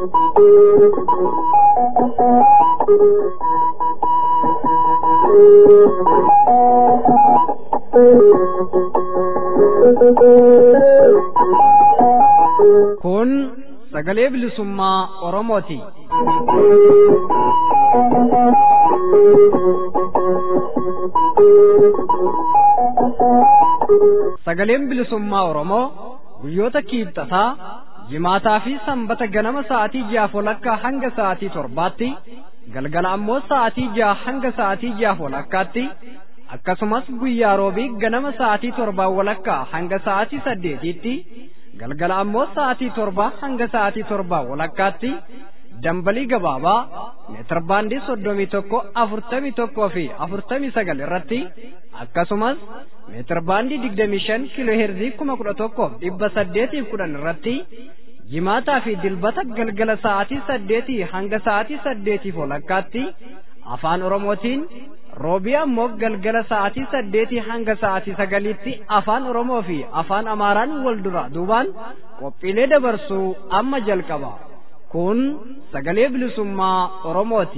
Kun sagalee bilisummaa Oromooti. Sagaleen bilisummaa Oromoo guyyoota kiibxataa jimaataa fi sanbata ganama sa'aatii jaaf walakkaa hanga sa'aatii torbaatti galgala ammoo sa'aatii jaha hanga sa'aatii jaaf walakkaatti akkasumas guyyaa roobii ganama sa'aatii torbaa walakkaa hanga sa'aatii saddeetiitti galgala ammoo sa'aatii torbaa hanga sa'aatii torbaa walakkaatti dambalii gabaabaa meetir baandii soddomii tokko afurtamii tokkoo fi afurtamii sagal irratti akkasumas meetir baandii digdamii shan kiiloo heerzii kuma kudha tokkoof dhibba saddeetiif kudhan irratti jimaataa fi dilbata galgala sa'aatii saddeetii hanga sa'aatii saddeetiif walakkaatti afaan oromootiin roobii ammoo galgala sa'aatii saddeetii hanga sa'aatii sagaliitti afaan oromoo fi afaan amaaraan wal dura duubaan qophiilee dabarsuu amma jalqaba kun sagalee bilisummaa oromooti.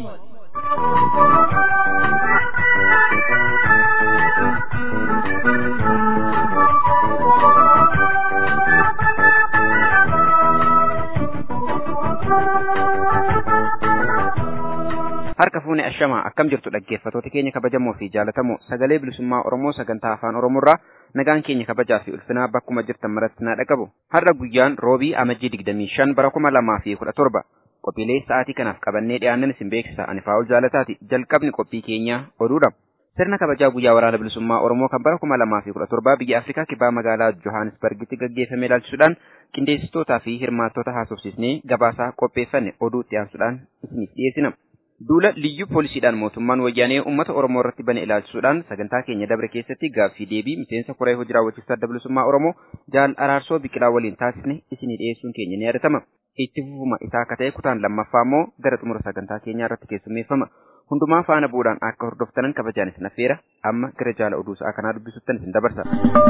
harka fuune ashamaa akkam jirtu dhaggeeffatoota keenya kabajamoo fi jaalatamoo sagalee bilisummaa oromoo sagantaa afaan oromoorraa nagaan keenya kabajaa fi ulfinaa bakkuma jirtan maratti naa dhaqabu har'a guyyaan roobii amajjii digdamii shan bara kuma lamaa fi kudha torba qophiilee sa'aatii kanaaf qabannee dhiyaannan isin beeksisa ani faa'ol jaalataati jalqabni qophii keenyaa oduudha sirna kabajaa guyyaa waraana bilisummaa oromoo kan bara kuma lamaa fi kudha torbaa biyya afrikaa kibbaa magaalaa johannesbargitti gaggeeffame ilaalchisuudhaan qindeessitootaa fi hirmaattota haasofsiisnee gabaasaa qopheeffanne oduu itti aansuudhaan isiniif dhiyeessina. Duula liyyuu poolisiidhaan mootummaan wayyaanee uummata Oromoo irratti bane ilaalchisuudhaan sagantaa keenya dabre keessatti gaaffii deebii miseensa koree hojii raawwachiistuu adda bilisummaa Oromoo jaal araarsoo biqilaa waliin taasisne isinii dhiyeessuun keenya ni yaadatama. Itti fufuma isaa akka ta'e kutaan lammaffaa immoo gara xumura sagantaa keenyaa irratti keessummeeffama. Hundumaa faana bu'uudhaan akka hordoftanan kabajaan isin affeera amma gara jaala oduu sa'aa kanaa dubbisuttan isin dabarsa.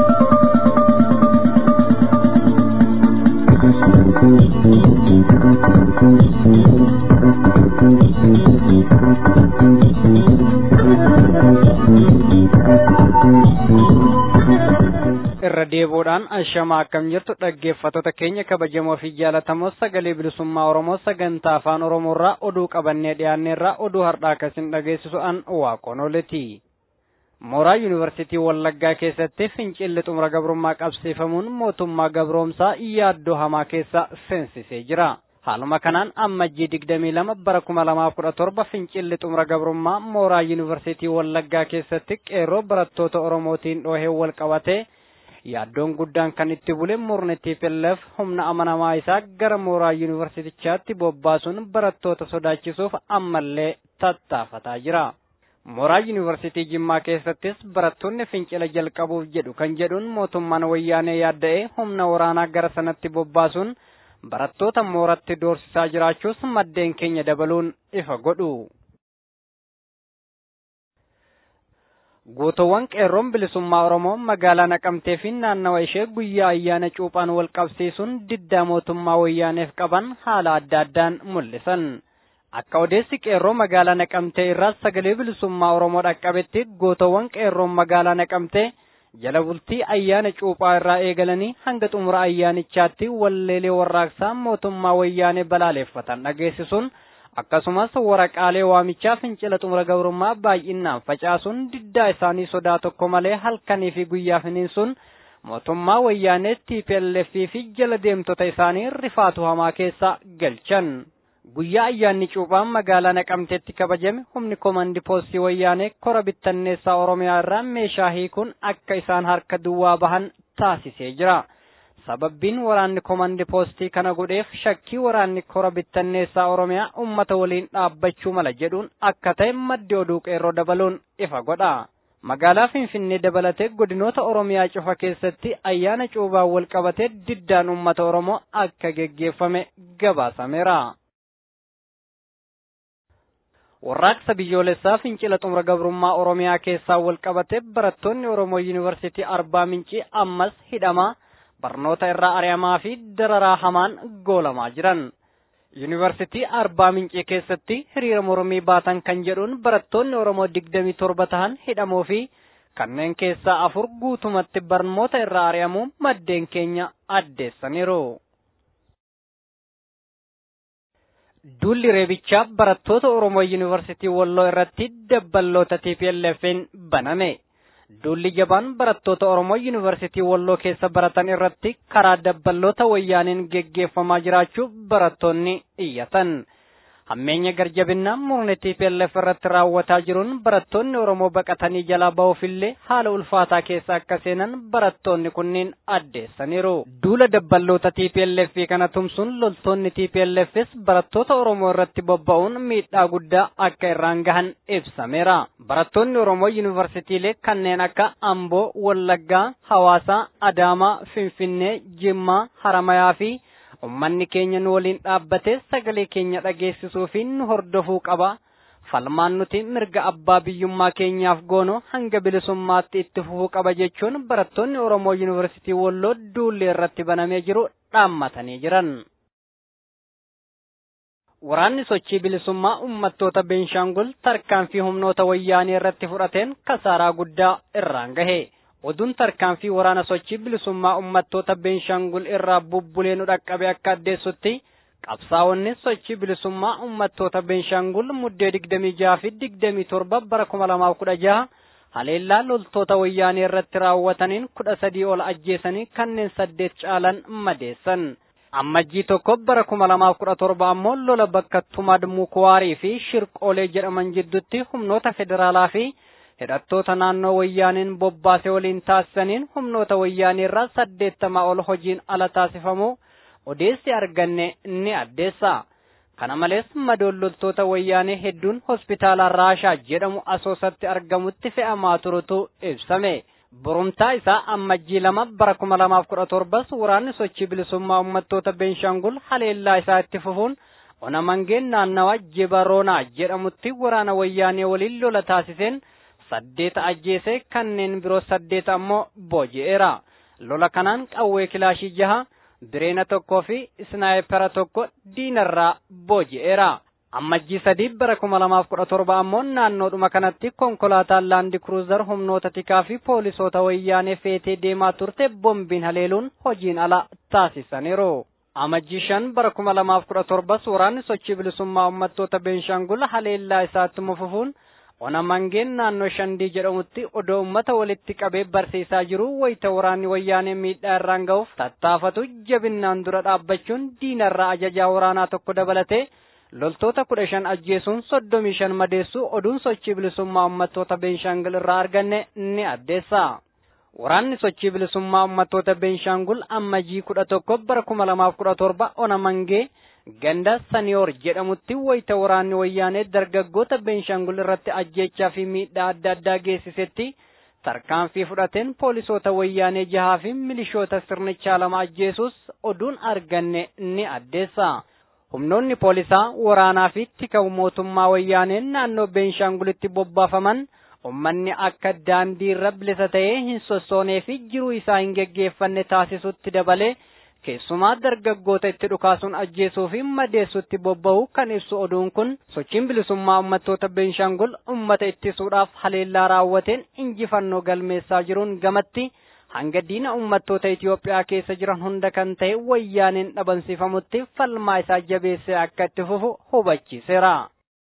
irra deebuudhaan ashamaa akkam jirtu dhaggeeffattoota keenya kabajamoo fi jaalatamoo sagalee bilisummaa oromoo sagantaa afaan oromoorraa oduu qabannee dhiyaanneerraa oduu har'aa akkasin dhageessisu an waaqonooleti mooraa yuunivarsiitii wallaggaa keessatti fincilli xumura gabrummaa qabsiifamuun mootummaa gabroomsaa yaaddoo hamaa keessa seensisee jira haaluma kanaan ammajjii digdamii lama bara kuma lamaaf kudha torba fincilli xumura gabrummaa mooraa yuunivarsiitii wallaggaa keessatti qeerroo barattoota oromootiin dhoohee wal qabatee yaaddoon guddaan kan itti bule murni TPLF humna amanamaa isaa gara mooraa yuunivarsiitichaatti bobbaasuun barattoota sodaachisuuf ammallee tattaafataa jira. Mooraa yuunivarsiitii Jimmaa keessattis barattoonni fincila jalqabuuf jedhu kan jedhuun mootummaan wayyaanee yaadda'ee humna waraanaa gara sanatti bobbaasuun barattoota mooratti doorsisaa jiraachuus maddeen keenya dabaluun ifa godhu. Guutuuwwan qeerroon bilisummaa Oromoo magaalaa Naqamtee fi naannawa ishee guyyaa ayyaana cuuphaan wal qabsiisuun diddaa mootummaa wayyaaneef qaban haala adda addaan mul'isan. Akka odeessi qeerroo magaalaa Naqamtee irraa sagalee bilisummaa Oromoo dhaqqabetti guutuuwwan qeerroon magaalaa Naqamtee jala bultii ayyaana cuuphaa irraa eegalanii hanga xumura ayyaanichaatti walleelee warraaqsaa mootummaa wayyaanee balaaleeffatan dhageessisuun akkasumas waraqaalee waamichaa fincila xumura gabrummaa baay'inaan facaasuun diddaa isaanii sodaa tokko malee halkanii fi guyyaa finiinsuun mootummaa wayyaanee TPLF fi jala deemtota isaanii rifaatu hamaa keessa galchan. Guyyaa ayyaanni cuuphaan magaalaa Naqamteetti kabajame humni komandi poostii wayyaanee kora bittanneessaa Oromiyaa irraa meeshaa hiikuun akka isaan harka duwwaa bahan taasisee jira. sababbiin waraanni komandi poostii kana godheef shakkii waraanni kora bittanneessaa oromiyaa ummata waliin dhaabbachuu mala jedhuun akka ta'e maddi oduu qeerroo dabaluun ifa godha. Magaalaa Finfinnee dabalatee godinoota Oromiyaa cufa keessatti ayyaana cuubaan wal qabatee diddaan uummata Oromoo akka geggeeffame gabaasameera. Warraaqsa biyyoolessaa fincila xumura gabrummaa Oromiyaa keessaa wal qabatee barattoonni Oromoo Yuunivarsiitii Arbaa Mincii ammas hidhamaa barnoota irraa ari'amaa fi dararaa hamaan goolamaa jiran. yuunivarsiitii arbaa mincii keessatti hiriira mormii baatan kan jedhuun barattoonni oromoo digdamii torba tahan hidhamoo fi kanneen keessaa afur guutumatti barnoota irraa ari'amuu maddeen keenya addeessaniiru. Duulli reebichaa barattoota Oromoo Yuunivarsiitii Walloo irratti dabballoota TPLF'n baname. Duulli jabaan barattoota Oromoo Yuunivarsiitii Walloo keessa baratan irratti karaa dabballoota wayyaaniin geggeeffamaa jiraachuu barattoonni iyyatan. Hammeenya garjabinnaa murni TPLF irratti raawwataa jiruun barattoonni Oromoo baqatanii jalaa ba'uufillee haala ulfaataa keessa akka seenan barattoonni kunniin addeessaniiru. Duula dabballoota TPLF kana tumsuun loltoonni TPLFs barattoota Oromoo irratti bobba'uun miidhaa guddaa akka irraan gahan ibsameera. Barattoonni Oromoo yuunivarsiitiilee kanneen akka Amboo, Wallaggaa, Hawaasaa, Adaamaa, Finfinnee, Jimmaa, Haramayaa fi ummanni keenya nu waliin dhaabbatee sagalee keenya dhageessisuu fi nu hordofuu qaba. Falmaan nuti mirga abbaa biyyummaa keenyaaf goonu hanga bilisummaatti itti fufuu qaba jechuun barattoonni Oromoo Yuunivarsiitii Walloo duulli irratti banamee jiru dhaammatanii jiran. Waraanni sochii bilisummaa uummattoota Beenshaangul tarkaanfii humnoota wayyaanii irratti fudhateen kasaaraa guddaa irraan gahe. Oduun tarkaanfii waraana sochii bilisummaa uummattoota Beenshaangul irraa bubbulee nu dhaqqabe akka addeessutti qabsaa'onni sochii bilisummaa uummattoota Beenshaangul muddee digdamii jaha fi digdamii torba bara kuma lamaaf kudha jaha haleellaa loltoota wayyaanii irratti raawwataniin kudha sadii ol ajjeesanii kanneen saddeet caalan madeessan. Ammajjii tokko bara kuma lamaaf kudha torba ammoo lola bakka Tumad Mukuwaarii fi Shirqoolee jedhaman jidduutti humnoota federaalaa fi hidhattoota naannoo wayyaaniin bobbaase waliin taasisaniin humnoota wayyaanii irraa saddeettamaa ol hojiin ala taasifamu odeessi arganne ni addeessa. Kana malees madoon loltoota wayyaanee hedduun hospitaala Raashaa jedhamu asoosatti argamutti fe'amaa turutu ibsame. Borumtaa isaa ammajjii lama bara kuma lamaaf kudha torbas waraanni sochii bilisummaa uummattoota Beenshaangul haleellaa isaa itti fufuun ona mangeen naannawa Jibaroonaa jedhamutti waraana wayyaanee waliin lola taasiseen saddeeta ajjeese kanneen biroo saddeeta ammoo booji'eera. Lola kanaan qawwee kilaashii jaha bireena tokkoo fi isnaayipera tokko diinarraa booji'eera. Ammajjii sadii bara kuma lamaaf kudha torba ammoo naannoodhuma kanatti konkolaataan laandi kruuzar humnoota tikaa fi poolisoota wayyaanee feetee deemaa turte bombiin haleeluun hojiin ala taasisaniiru. Amajjii shan bara kuma lamaaf kudha torbas waraanni sochii bilisummaa uummattoota Beenshaangul haleellaa isaatti fufuun ona mangeen naannoo shandii jedhamutti odoo ummata walitti qabee barsiisaa jiru wayita waraanni wayyaanee miidhaa irraan ga'uuf tattaafatu jabinnaan dura dhaabbachuun diinarraa ajajaa waraanaa tokko dabalatee loltoota kudha shan ajjeesuun soddomii shan madeessuu oduun sochii bilisummaa uummattoota Beenshaangul irraa arganne ni addeessa. Waraanni sochii bilisummaa uummattoota Beenshaangul ammajii kudha tokko bara kuma lamaaf kudha torba ona mangee ganda saniyoor jedhamutti wayita waraanni wayyaanee dargaggoota Beenshaangul irratti ajjeechaa fi miidhaa adda addaa geessisetti tarkaanfii fudhateen poolisoota wayyaanee jahaa fi milishoota sirnichaa lama ajjeesus oduun arganne ni addeessa. Humnoonni poolisaa waraanaa fi tika mootummaa wayyaaneen naannoo Beenshaangulitti bobbaafaman ummanni akka daandii irra bilisa ta'ee hin sossoonee fi jiruu isaa hin geggeeffanne taasisutti dabalee keessumaa dargaggoota itti dhukaasuun ajjeesuu fi madeessutti bobba'u kan ibsu oduun kun sochiin bilisummaa uummattoota Beenshaangul uummata ittisuudhaaf haleellaa raawwateen injifannoo galmeessaa jiruun gamatti hanga diina uummattoota Itoophiyaa keessa jiran hunda kan ta'e wayyaaneen dhabamsiifamutti falmaa isaa jabeessee akka itti fufu hubachiiseera.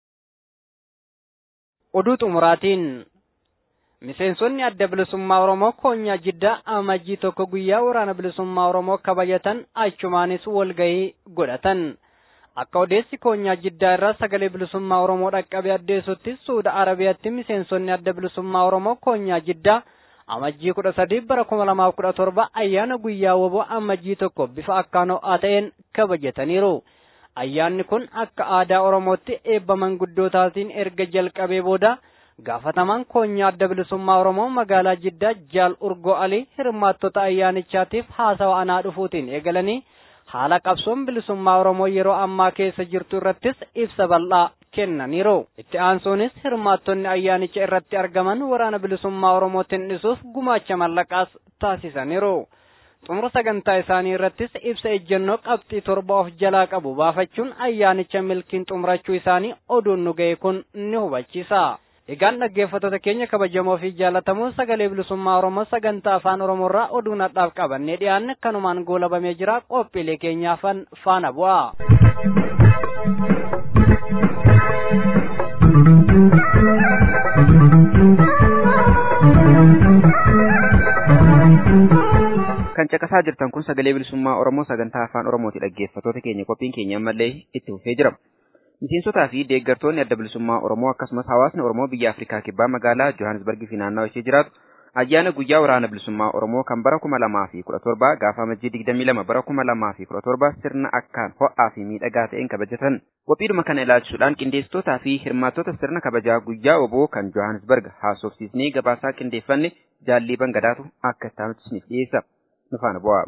Oduu xumuraatiin Miseensonni adda bilisummaa Oromoo koonyaa jiddaa amajjii tokko guyyaa waraana bilisummaa Oromoo kabajatan achumaanis walgahii godhatan. Akka odeessi koonyaa jiddaa irraa sagalee bilisummaa Oromoo dhaqqabe addeessutti Suuda Arabiyaatti miseensonni adda bilisummaa Oromoo koonyaa jiddaa amajjii kudha sadii bara kuma lamaaf kudha torba ayyaana guyyaa woboo amajjii tokko bifa akkaan ho'aa ta'een kabajataniiru. Ayyaanni kun akka aadaa Oromootti eebba manguddootaatiin erga jalqabee booda gaafatamaan koonyaa adda bilisummaa Oromoo magaalaa Jiddaa Jaal Urgoo Alii hirmaattota ayyaanichaatiif haasawa anaa dhufuutiin eegalanii haala qabsoon bilisummaa Oromoo yeroo ammaa keessa jirtu irrattis ibsa bal'aa kennaniiru. Itti aansuunis hirmaattonni ayyaanicha irratti argaman waraana bilisummaa Oromootiin dhisuuf gumaacha mallaqaas taasisaniiru. xumura sagantaa isaanii irrattis ibsa ejjennoo qabxii torba of jalaa qabu baafachuun ayyaanicha milkiin xumurachuu isaanii oduun nu ga'e kun ni hubachiisa. Egaan dhaggeeffattoota keenya kabajamoo fi jaallatamoo sagalee bilisummaa Oromoo sagantaa afaan Oromoorraa oduu nadhaaf qabannee dhiyaanne kanumaan goolabamee jira qophiilee keenyaafan faana bu'a. kan caqasaa jirtan kun sagalee bilisummaa Oromoo sagantaa afaan Oromooti dhaggeeffattoota keenya qophiin keenya ammallee itti fufee jira. Miseensotaa fi deeggartoonni adda bilisummaa Oromoo akkasumas hawaasni Oromoo biyya Afrikaa kibbaa magaalaa Johannesburg fi naannawa ishee jiraatu ayyaana guyyaa waraana bilisummaa Oromoo kan bara kuma lamaa fi kudha torba gaafa amajjii digdamii lama bara kuma lamaa fi kudha torba sirna akkaan ho'aa fi miidhagaa ta'een kabajatan. Qophiidhuma kana ilaalchisuudhaan qindeessitootaa fi hirmaattota sirna kabajaa guyyaa oboo kan Johannesburg haasofsiisnee gabaasaa qindeeffanne jaallii bangadaatu akka itti isiniif dhiyeessa. Nu faana bu'aa.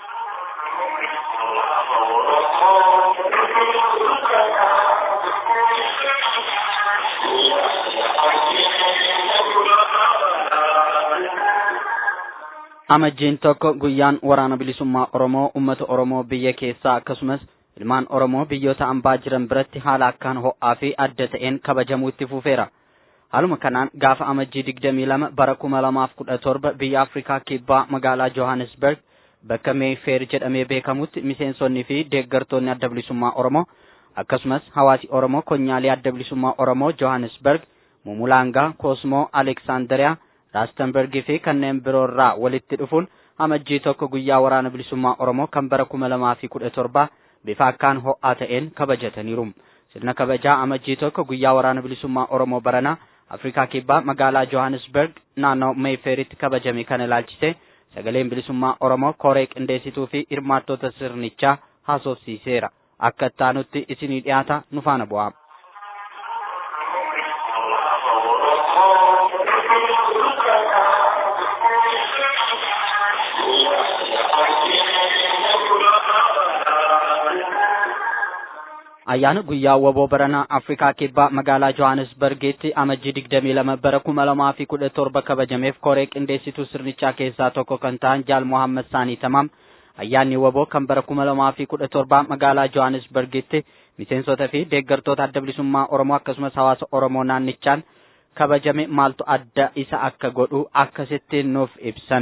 amajjiin tokko guyyaan waraana bilisummaa Oromoo uummata Oromoo biyya keessaa akkasumas ilmaan Oromoo biyyoota ambaa jiran biratti haala akkaan ho'aa fi adda ta'een kabajamuu itti fufeera. Haaluma kanaan gaafa amajjii digdamii lama bara kuma lamaaf kudha torba biyya Afrikaa kibbaa magaalaa Johannesburg bakka Meeyfeer jedhamee beekamutti miseensonnii fi deeggartoonni adda bilisummaa Oromoo akkasumas hawaasi Oromoo konyaalee adda bilisummaa Oromoo Johannesburg, Mumulaangaa, Koosmoo, Aleksaandariyaa, Raastenbergii fi kanneen biroorraa walitti dhufuun amajjii tokko guyyaa waraana bilisummaa Oromoo kan bara kuma lamaa fi kudha torba bifa akkaan ho'aa ta'een kabajataniiru. Sirna kabajaa amajjii tokko guyyaa waraana bilisummaa Oromoo baranaa Afrikaa kibbaa magaalaa Johannesburg naannoo Meeyfeeritti kabajame kana ilaalchise sagaleen bilisummaa Oromoo koree qindeessituu fi hirmaattota sirnichaa haasofsiiseera. Akka ittaanutti isinii dhiyaata nu faana bu'aa. ayyaana guyyaa waboo baranaa afrikaa kibbaa magaalaa johannesburgitti amajjii digdamii lama bara kuma lamaa fi kudha torba kabajameef koree qindeessituu sirnichaa keessaa tokko kan ta'an jaal mohammad saanii tamaam ayyaanni waboo kan bara kuma lamaa fi kudha torbaa magaalaa johannesburgitti miseensota fi deeggartoota adda bilisummaa oromoo akkasumas hawaasa oromoo naannichaan kabajame maaltu adda isa akka godhu akkasitti nuuf ibsan.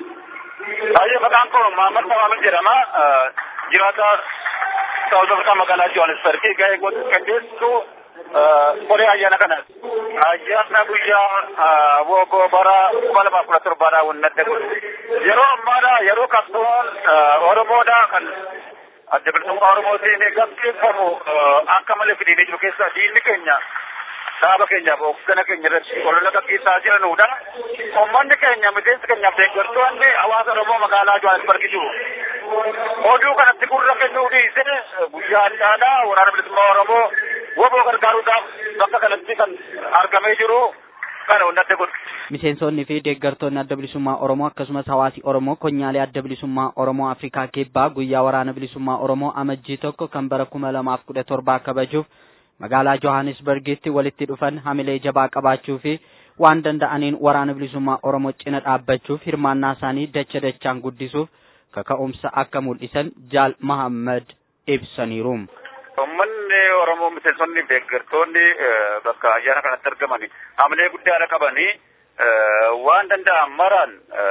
Baay'ee maqaan koo Maamad Maamad jedhama. Jiraata Saawuz Afrikaa magaalaa Johannesburg gahee goota qindeessitu koree ayyaana kana. Ayyaana guyyaa wogoo bara kuma lamaa kudha torbaadhaa wannadde kun. Yeroo ammaadha yeroo qabsoon Oromoodha kan adda bilisummaa Oromootiin gaggeeffamu akka malee fidinee jiru keessaa diinni keenya dhaaba keenyaaf hoggana keenya irratti olola gaggeessaa jiranudha. Uummanni keenya miseensi keenyaaf deeggartoonni hawaasa Oromoo magaalaa Johannesburg jiru. Oduu kanatti gurra kennuu dhiisee guyyaa addaadhaa waraana bilisummaa Oromoo woboo gargaaruudhaaf bakka kanatti kan argamee jiru kana hundatti godhu. Miseensonni fi deeggartoonni adda bilisummaa Oromoo akkasumas hawaasi Oromoo konyaalee adda bilisummaa Oromoo Afrikaa kibbaa guyyaa waraana bilisummaa Oromoo amajjii tokko kan bara kuma lamaaf kudha torbaa kabajuuf magaalaa Johannesburgitti walitti dhufan hamilee jabaa qabaachuu fi waan danda'aniin waraana bilisummaa Oromoo cina dhaabbachuuf hirmaannaa isaanii dacha dachaan guddisuuf kaka'umsa akka mul'isan Jaal Mahammad ibsaniiru. Uummanni Oromoo miseensonni deeggartoonni bakka ayyaana kanatti argamani hamilee guddaadha qabanii waan danda'an maraan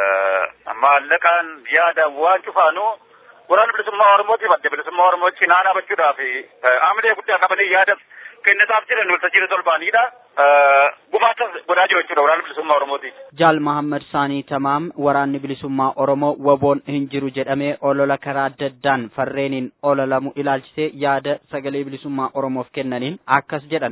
maallaqaan yaadaan waan cufaanuu waraana bilisummaa Oromootiif adda bilisummaa Oromoo cinaa dhaabachuudhaaf hamilee guddaa qabanii yaada kennitaaf jiran waltajjiirra tolbaanidha. Gumaachas godhaa jiru jechuudha waraana bilisummaa Oromooti. Jaal Mahammad Saanii Tamaam waraanni bilisummaa Oromoo waboon hin jiru jedhamee olola karaa adda addaan farreeniin ololamu ilaalchisee yaada sagalee bilisummaa Oromoof kennaniin akkas jedhan.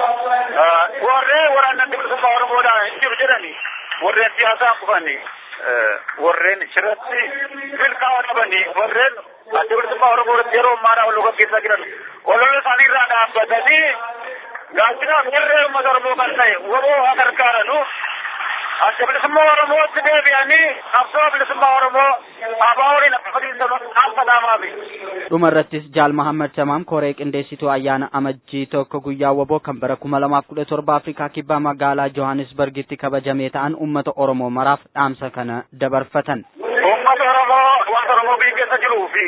Warreen waraanni adda bilisummaa Oromoodhaan hin jiru jedhani warreen siyaasaa kufani warreen shirratti milkaa'aa qabani warreen adda bilisummaa Oromoo irratti yeroo ammaadhaa ol gaggeessaa jiran olola isaanii irraa dhaabbatanii gaachinaaf irree uummata Oromoo kan ta'e waboo haa gargaaranu adda bilisummaa Oromootti deebi'anii qabsoo bilisummaa Oromoo abaa waliin akka fadhiisan akka dhaamaafi. Dhuma irrattis Jaal Mahammad Tamaam koree qindeessituu ayyaana amajjii tokko guyyaa waboo kan bara kuma lamaaf kudha torba Afrikaa kibbaa magaalaa Johannesburgitti kabajamee ta'an uummata Oromoo maraaf dhaamsa kana dabarfatan. Uummata Oromoo fi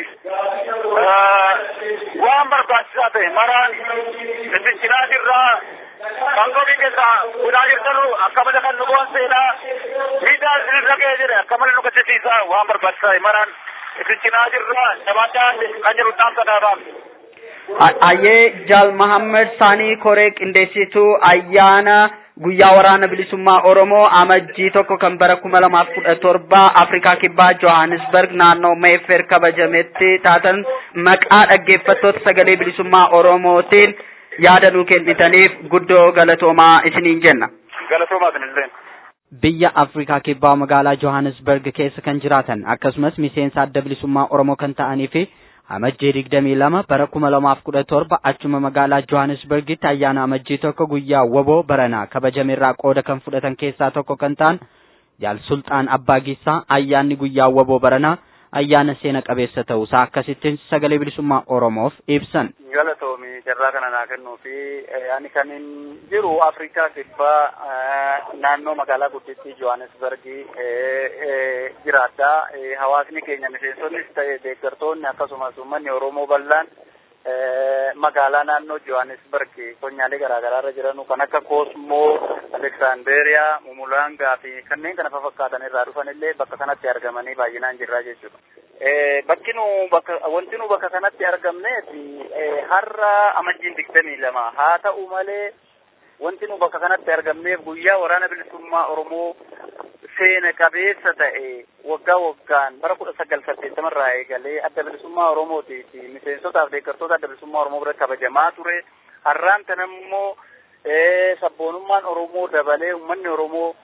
waan barbaachisaa ta'e maraan fincilaa jirraa kan gobii keessaa guddaa jirtanu akka malee kan nu boonseenaa miidhaa isinirra ga'ee jire akka malee nu gaddisiisaa waan barbaachisaa ta'e maraan fincilaa jirraa jabaadhaa kan jiru dhaamsa dhaabaam. Ayyee Jaal Mahammed Saanii Koree qindeessituu ayyaana guyyaa waraana bilisummaa Oromoo amajjii tokko kan bara kuma lamaaf kudha torba Afrikaa Kibbaa Johannesburg naannoo Meefer kabajametti taatan maqaa dhaggeeffattoota sagalee bilisummaa Oromootiin yaada nuu kennitaniif guddoo galatoomaa isiniin jenna. Galatoomaa isinillee. Biyya Afrikaa Kibbaa magaalaa Johannesburg keessa kan jiraatan akkasumas miseensa adda bilisummaa Oromoo kan ta'anii fi amajjii digdamii lama bara kuma lamaaf kudha torba achuma magaalaa Johannesburgitti ayyaana amajjii tokko guyyaa waboo baranaa kabajameerraa qooda kan fudhatan keessaa tokko kan ta'an jaal sulxaan abbaa giissaa ayyaanni guyyaa waboo baranaa ayyaana seena qabeessa ta'uusaa akkasittiin sagalee bilisummaa Oromoof ibsan. Galatoomi carraa kana naa kennuu fi ani kan jiru Afrikaa kibbaa naannoo magaalaa guddittii Johannesburgi jiraadha. Hawaasni keenya miseensonnis ta'e deeggartoonni akkasumas uummanni Oromoo bal'aan magaalaa naannoo Johannesburg konyaalee garaagaraa irra jiranu kan akka Koosmoo, Aleksaanderiyaa, Mumulaangaa fi kanneen kana fakkaatan irraa dhufan illee bakka kanatti argamanii baay'inaan jirra jechuudha. Bakki nu bakka wanti nu bakka kanatti argamneef har'a amajjiin digdamii lama haa ta'u malee wanti nu bakka kanatti argamneef guyyaa waraana bilisummaa Oromoo seena qabeessa ta'e waggaa waggaan bara kudha sagal saddeettamarraa eegalee adda bilisummaa Oromootii fi miseensotaaf deeggartoota adda bilisummaa Oromoo biratti kabajamaa ture. Har'aan kana immoo sabboonummaan Oromoo dabalee uummanni Oromoo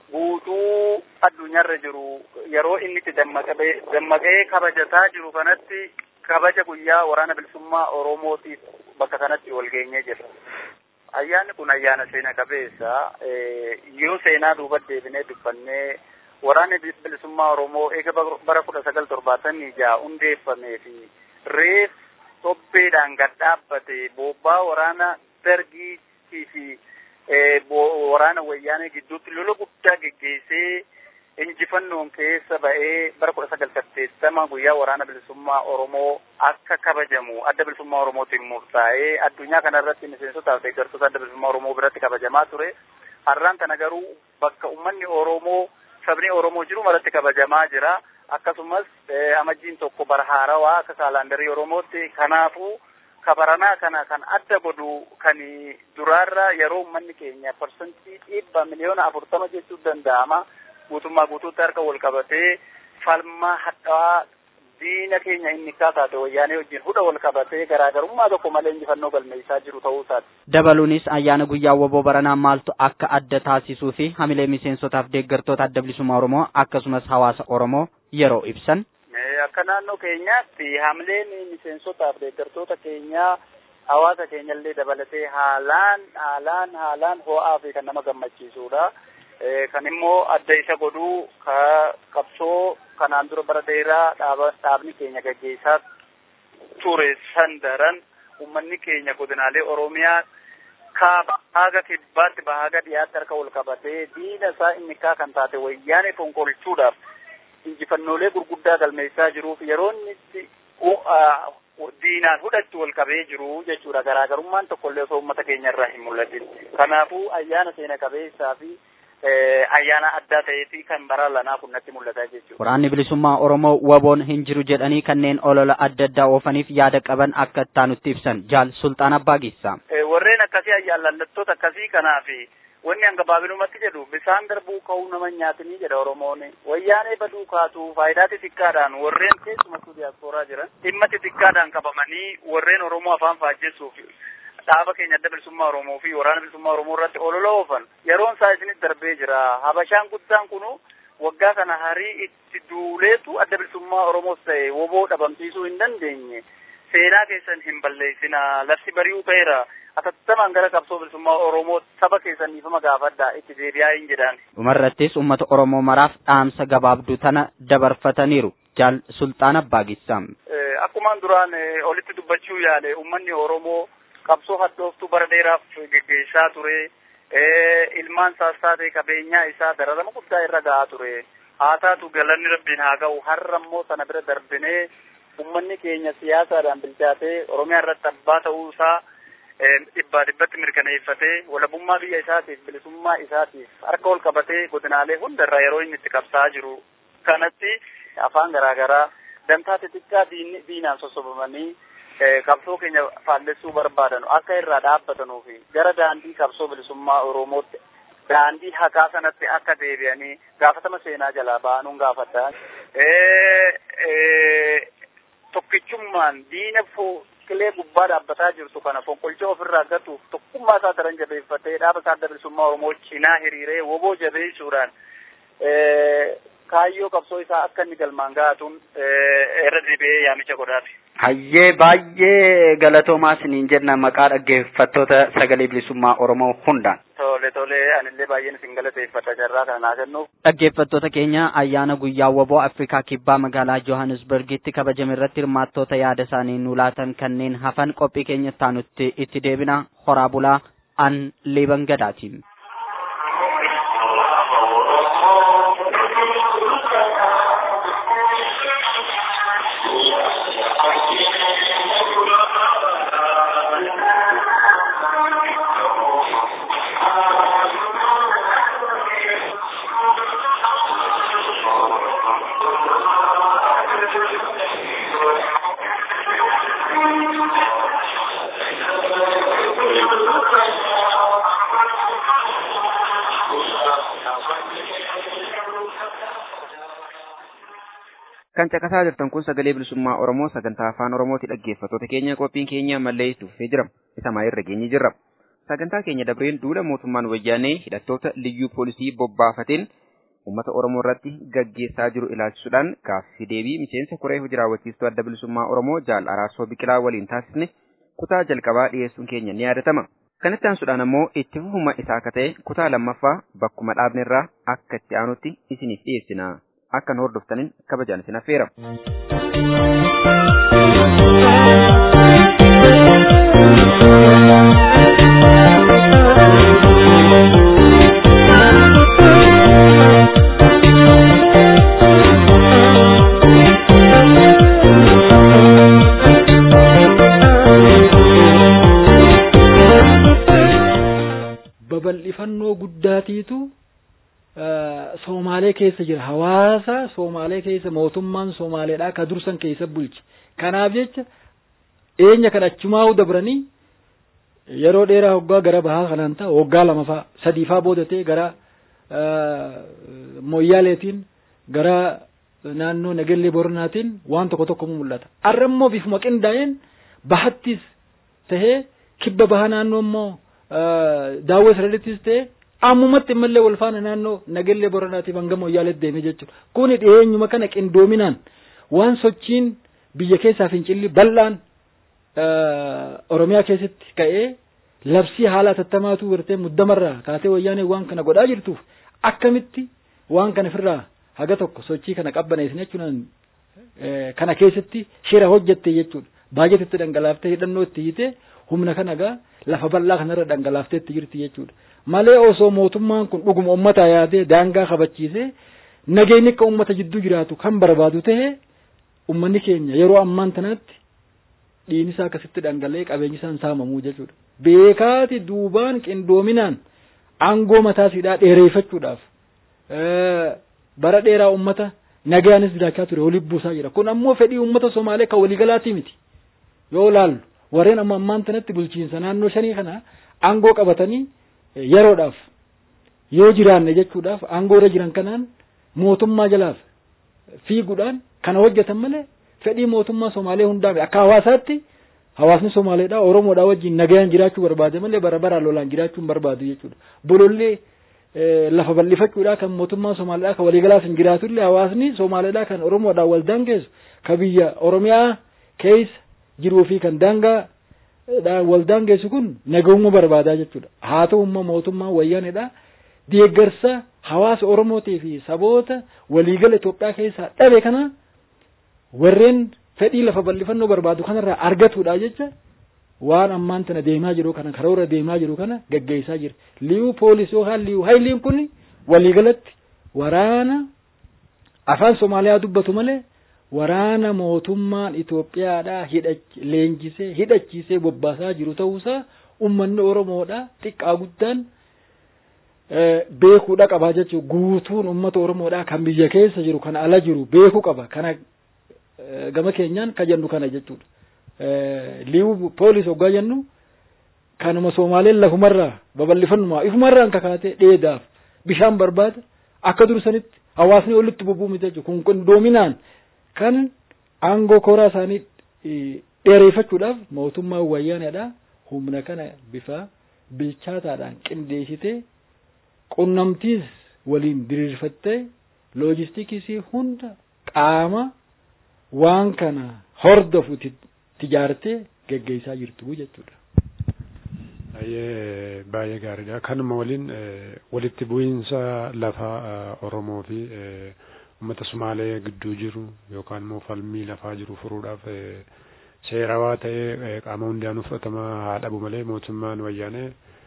guutuu addunyaarra jiru yeroo inni itti dammaqee kabajataa jiru kanatti kabaja guyyaa waraana bilisummaa Oromootiif bakka kanatti wal geenyee jira. Ayyaanni kun ayyaana seena qabeessa yoo seenaa duuba deebinee dubbannee waraanni bilisummaa Oromoo eega bara kudha sagal torbaatamii jaha hundeeffamee fi reef tobbeedhaan gad dhaabbate bobbaa waraana dargiitii fi waraana wayyaanee gidduutti lola guddaa geggeessee injifannoon keessa ba'ee bara kudha sagal saddeettama guyyaa waraana bilisummaa Oromoo akka kabajamu adda bilisummaa Oromootiin murtaa'ee addunyaa kanarratti miseensotaaf deeggartoota adda bilisummaa Oromoo biratti kabajamaa ture. Har'aan kana garuu bakka uummanni Oromoo sabni Oromoo jiru maratti kabajamaa jira. Akkasumas amajjiin tokko bara haarawaa akka kaalaandarii Oromootti kanaafuu kabaranaa kana kan adda godhu kan duraarra yeroo uummanni keenya parsantii dhibba miliyoona afurtama jechuun danda'ama. guutummaa guutuutti harka wal qabatee falmaa hadhaawaa diina keenya inni kaataate wayyaanee wajjin hudha wal qabatee garaagarummaa tokko malee injifannoo galmeessaa jiru ta'uu isaati. Dabaluunis ayyaana guyyaa waboo baranaa maaltu akka adda taasisuu fi hamilee miseensotaaf deeggartoota adda bilisummaa Oromoo akkasumas hawaasa Oromoo yeroo ibsan. Akka naannoo keenyaatti hamileen miseensotaaf deeggartoota keenyaa hawaasa keenyallee dabalatee haalaan haalaan haalaan ho'aa fi kan nama gammachiisudha. kan immoo adda isa godhu ka qabsoo kanaan dura bara dheeraa dhaabni keenya gaggeessaa ture san daran ummanni keenya godinaalee oromiyaa kaaba haga kibbaatti bahaga dhiyaatti harka wal qabatee diina isaa inni kaa kan taate wayyaanee fonqolchuudhaaf injifannoolee gurguddaa galmeessaa jiruuf yeroo inni itti diinaan hudhatti wal qabee jiru jechuudha garaagarummaan tokkollee osoo ummata keenya irraa hin mul'atin kanaafuu ayyaana seena qabeessaa fi ayyaana addaa ta'eefi kan bara lanaa kun natti mul'ata jechuudha. Waraanni bilisummaa Oromoo waboon hin jiru jedhanii kanneen olola adda addaa oofaniif yaada qaban akka taanutti ibsan jaal sultaan abbaa giissaa. Warreen akkasii ayyaallallattoota akkasii kanaafi wanni hanga baabinumatti jedhu bisaan darbuu ka'uu nama nyaatanii jedha Oromoon. Wayyaanee baduu kaatu faayidaa xixiqqaadhaan warreen keessumattuu diyaaspooraa jiran dhimma xixiqqaadhaan qabamanii warreen Oromoo afaan faajjessuuf dhaaba keenya adda bilisummaa Oromoo fi waraana bilisummaa Oromoo irratti olola oofan yeroon isaa isinis darbee jira. Habashaan guddaan kunu waggaa kana harii itti duuleetu adda bilisummaa Oromoos ta'e woboo dhabamsiisuu hin dandeenye. Seenaa keessan hin balleessina. Lafti bari'uu ta'eera. Atattamaan gara qabsoo bilisummaa Oromoo saba keessan dhiifama gaafadhaa itti deebi'aa hin jedhaan. Dhumarrattis uummata Oromoo maraaf dhaamsa gabaabduu tana dabarfataniiru. Jaal Sultaan Abbaa Giissaa. Akkumaan duraan olitti dubbachuu yaale uummanni Oromoo qabsoo hadhooftuu bara dheeraaf geggeessaa ture. Ilmaan isaas taate qabeenyaa isaa dararama guddaa irra gahaa ture. Haa taatu galanni rabbiin haa ga'u har'a immoo sana bira darbinee ummanni keenya siyaasaadhaan bilchaatee oromiyaa irratti abbaa ta'uu isaa dhibbaa dhibbatti mirkaneeffatee walabummaa biyya isaatiif bilisummaa isaatiif harka ol qabatee godinaalee hundarraa yeroo inni itti qabsaa'aa jiru kanatti afaan garaagaraa dantaa xixiqqaa diinaan sossobamanii qabsoo keenya faallessuu barbaadan akka irraa dhaabbatanuu fi gara daandii qabsoo bilisummaa oromootti daandii haqaa sanatti akka deebi'anii gaafatama seenaa jalaa ba'anuun gaafadha. Tokkichummaan diina qilee gubbaa dhaabbataa jirtu kana fonqolchoo ofirraa gatuuf tokkummaa isaa daran jabeeffatee dhaaba isaa adda bilisummaa Oromoo cinaa hiriiree woboo jabeessuudhaan kaayyoo qabsoo isaa akka inni galmaan ga'atuun irra deebi'ee yaamicha godhaafi. Hayyee baay'ee galatoomaa isiniin jenna maqaa dhaggeeffattoota sagalee bilisummaa Oromoo hundaan. Tole tole anillee baay'een isin galateeffadha carraa kana naa kennuuf. Dhaggeeffattoota keenya ayyaana guyyaa woboo Afrikaa kibbaa magaalaa Johannesburgitti kabajame irratti hirmaattoota yaada isaanii nu laatan kanneen hafan qophii keenya taanutti itti deebina horaa bulaa an leeban gadaatiin. kan caqasaa jirtan kun sagalee bilisummaa Oromoo sagantaa afaan Oromooti dhaggeeffattoota keenya qophiin keenya mallee tuffee jira isa maayirra geenye jirra sagantaa keenya dabreen duula mootummaan wayyaanee hidhattoota liyyuu poolisii bobbaafateen uummata Oromoo irratti gaggeessaa jiru ilaalchisuudhaan gaaffii deebii miseensa koree hojii raawwachiistuu adda bilisummaa Oromoo jaal araarsoo biqilaa waliin taasisne kutaa jalqabaa dhiyeessuun keenya ni yaadatama. Kanatti aansuudhaan ammoo itti fufuma isaa akka ta'e kutaa lammaffaa bakkuma dhaabne irraa akka itti aanutti isiniif dhiyeessina. Akka nu hordoftaniin kabajaan isin affeera. babal'ifannoo guddaatiitu Soomaalee keessa jira. Hawaasa Soomaalee keessa mootummaan Soomaaleedhaa ka dursan keessa bulche. Kanaaf jecha eenya kan achumaa dabranii yeroo dheeraa waggaa gara bahaa kanaan ta'a waggaa lama fa'a sadii fa'a boodatee gara Mooyyaaleetiin gara naannoo Nagellee Boronaatiin waan tokko tokko mul'ata. Har'a immoo bifuma qindaa'een bahattis tahee kibba bahaa naannoo immoo daawwee sirriittis ta'ee ammumatti immallee wal faana naannoo nagellee boranaatiif hanga mooyyaaleetti deeme jechuudha. Kuni dhiyeenyuma kana qindoominaan waan sochiin biyya keessaa fincilli bal'aan Oromiyaa keessatti ka'ee labsii haala tattamaatu gartee muddamarraa kaatee wayyaanee waan kana godhaa jirtuuf akkamitti waan kana ofirraa haga tokko sochii kana qabbaneessine jechuudhaan kana keessatti shira hojjette jechuudha. Baajetitti dhangalaaftee hidhannoo itti hiitee humna kana gaa lafa bal'aa kanarra dhangalaaftee itti jirti jechuudha. malee osoo mootummaan kun dhuguma ummata yaadee daangaa kabachiisee nageenyi akka ummata jidduu jiraatu kan barbaadu ta'e ummanni keenya yeroo ammaan tanatti dhiinisaa akkasitti dhangala'ee qabeenyi isaan saamamuu jechuudha. Beekaati duubaan qindoominaan aangoo mataa siidhaa dheereeffachuudhaaf bara dheeraa ummata nagayaanis jiraachaa ture waliin buusaa jira. Kun ammoo fedhii ummata Somaalee kan waliigalaatii miti. Yoo laallu warreen amma ammaan tanatti bulchiinsa naannoo shanii kana aangoo qabatanii yeroodhaaf yoo jiraanne jechuudhaaf aangoo irra jiran kanaan mootummaa jalaaf fiiguudhaan kana hojjetan malee fedhii mootummaa Somaalee hundaa akka hawaasaatti hawaasni Somaaleedhaa Oromoodhaa wajjin nagayaan jiraachuu barbaade malee bara baraan lolaan jiraachuu hin barbaadu jechuudha. Bolollee lafa bal'ifachuudhaa kan mootummaa Somaaleedhaa kan waliigalaas hin jiraatullee hawaasni Somaaleedhaa kan Oromoodhaa wal daangeessu kan biyya Oromiyaa keessa jiruu fi kan daangaa wal daangeessu kun nagahummaa barbaadaa jechuudha. Haa ta'u immoo mootummaan wayyaaneedha deeggarsa hawaasa Oromootii fi saboota waliigala Itoophiyaa keessaa dhabe kana warreen fedhii lafa bal'ifannoo barbaadu kanarraa argatuudha jecha waan ammaan tana deemaa jiru kana karoora deemaa jiru kana gaggeessaa jira. Liyuu poolisii yookaan liyuu hayliin kun waliigalatti waraana afaan Somaaliyaa dubbatu malee waraana mootummaan Itoophiyaadhaa leenjisee hidhachiisee bobbaasaa jiru ta'uusaa ummanni Oromoodhaa xiqqaa guddaan beekuudha qabaa jechuudha. Guutuun uummata Oromoodhaa kan biyya keessa jiru kan ala jiru beekuu qaba. Kana gama keenyaan kan jennu kana jechuudha. Liiwu poolis hoggaa jennu kanuma Soomaaleen lafumarraa babal'ifannumaa ifumarraan kakaatee dheedaaf bishaan barbaada akka dursanitti hawaasni walitti bubbuu miti jechuudha. Kun qindoominaan kan aangoo koraa isaanii dheereeffachuudhaaf mootummaan wayyaanedha. Humna kana bifa bilchaataadhaan qindeessitee qunnamtiis waliin diriirfattee loojistikiisii hunda qaama waan kana hordofu tijaartee geggeessaa jirtu jechuudha. Baay'ee baay'ee gaariidha. Kanuma waliin walitti bu'iinsa lafa Oromoo fi uummata Sumaalee gidduu jiru yookaan immoo falmii lafaa jiru furuudhaaf seerawaa ta'ee qaama hundaanuu fudhatama haa dhabu malee mootummaan wayyaanee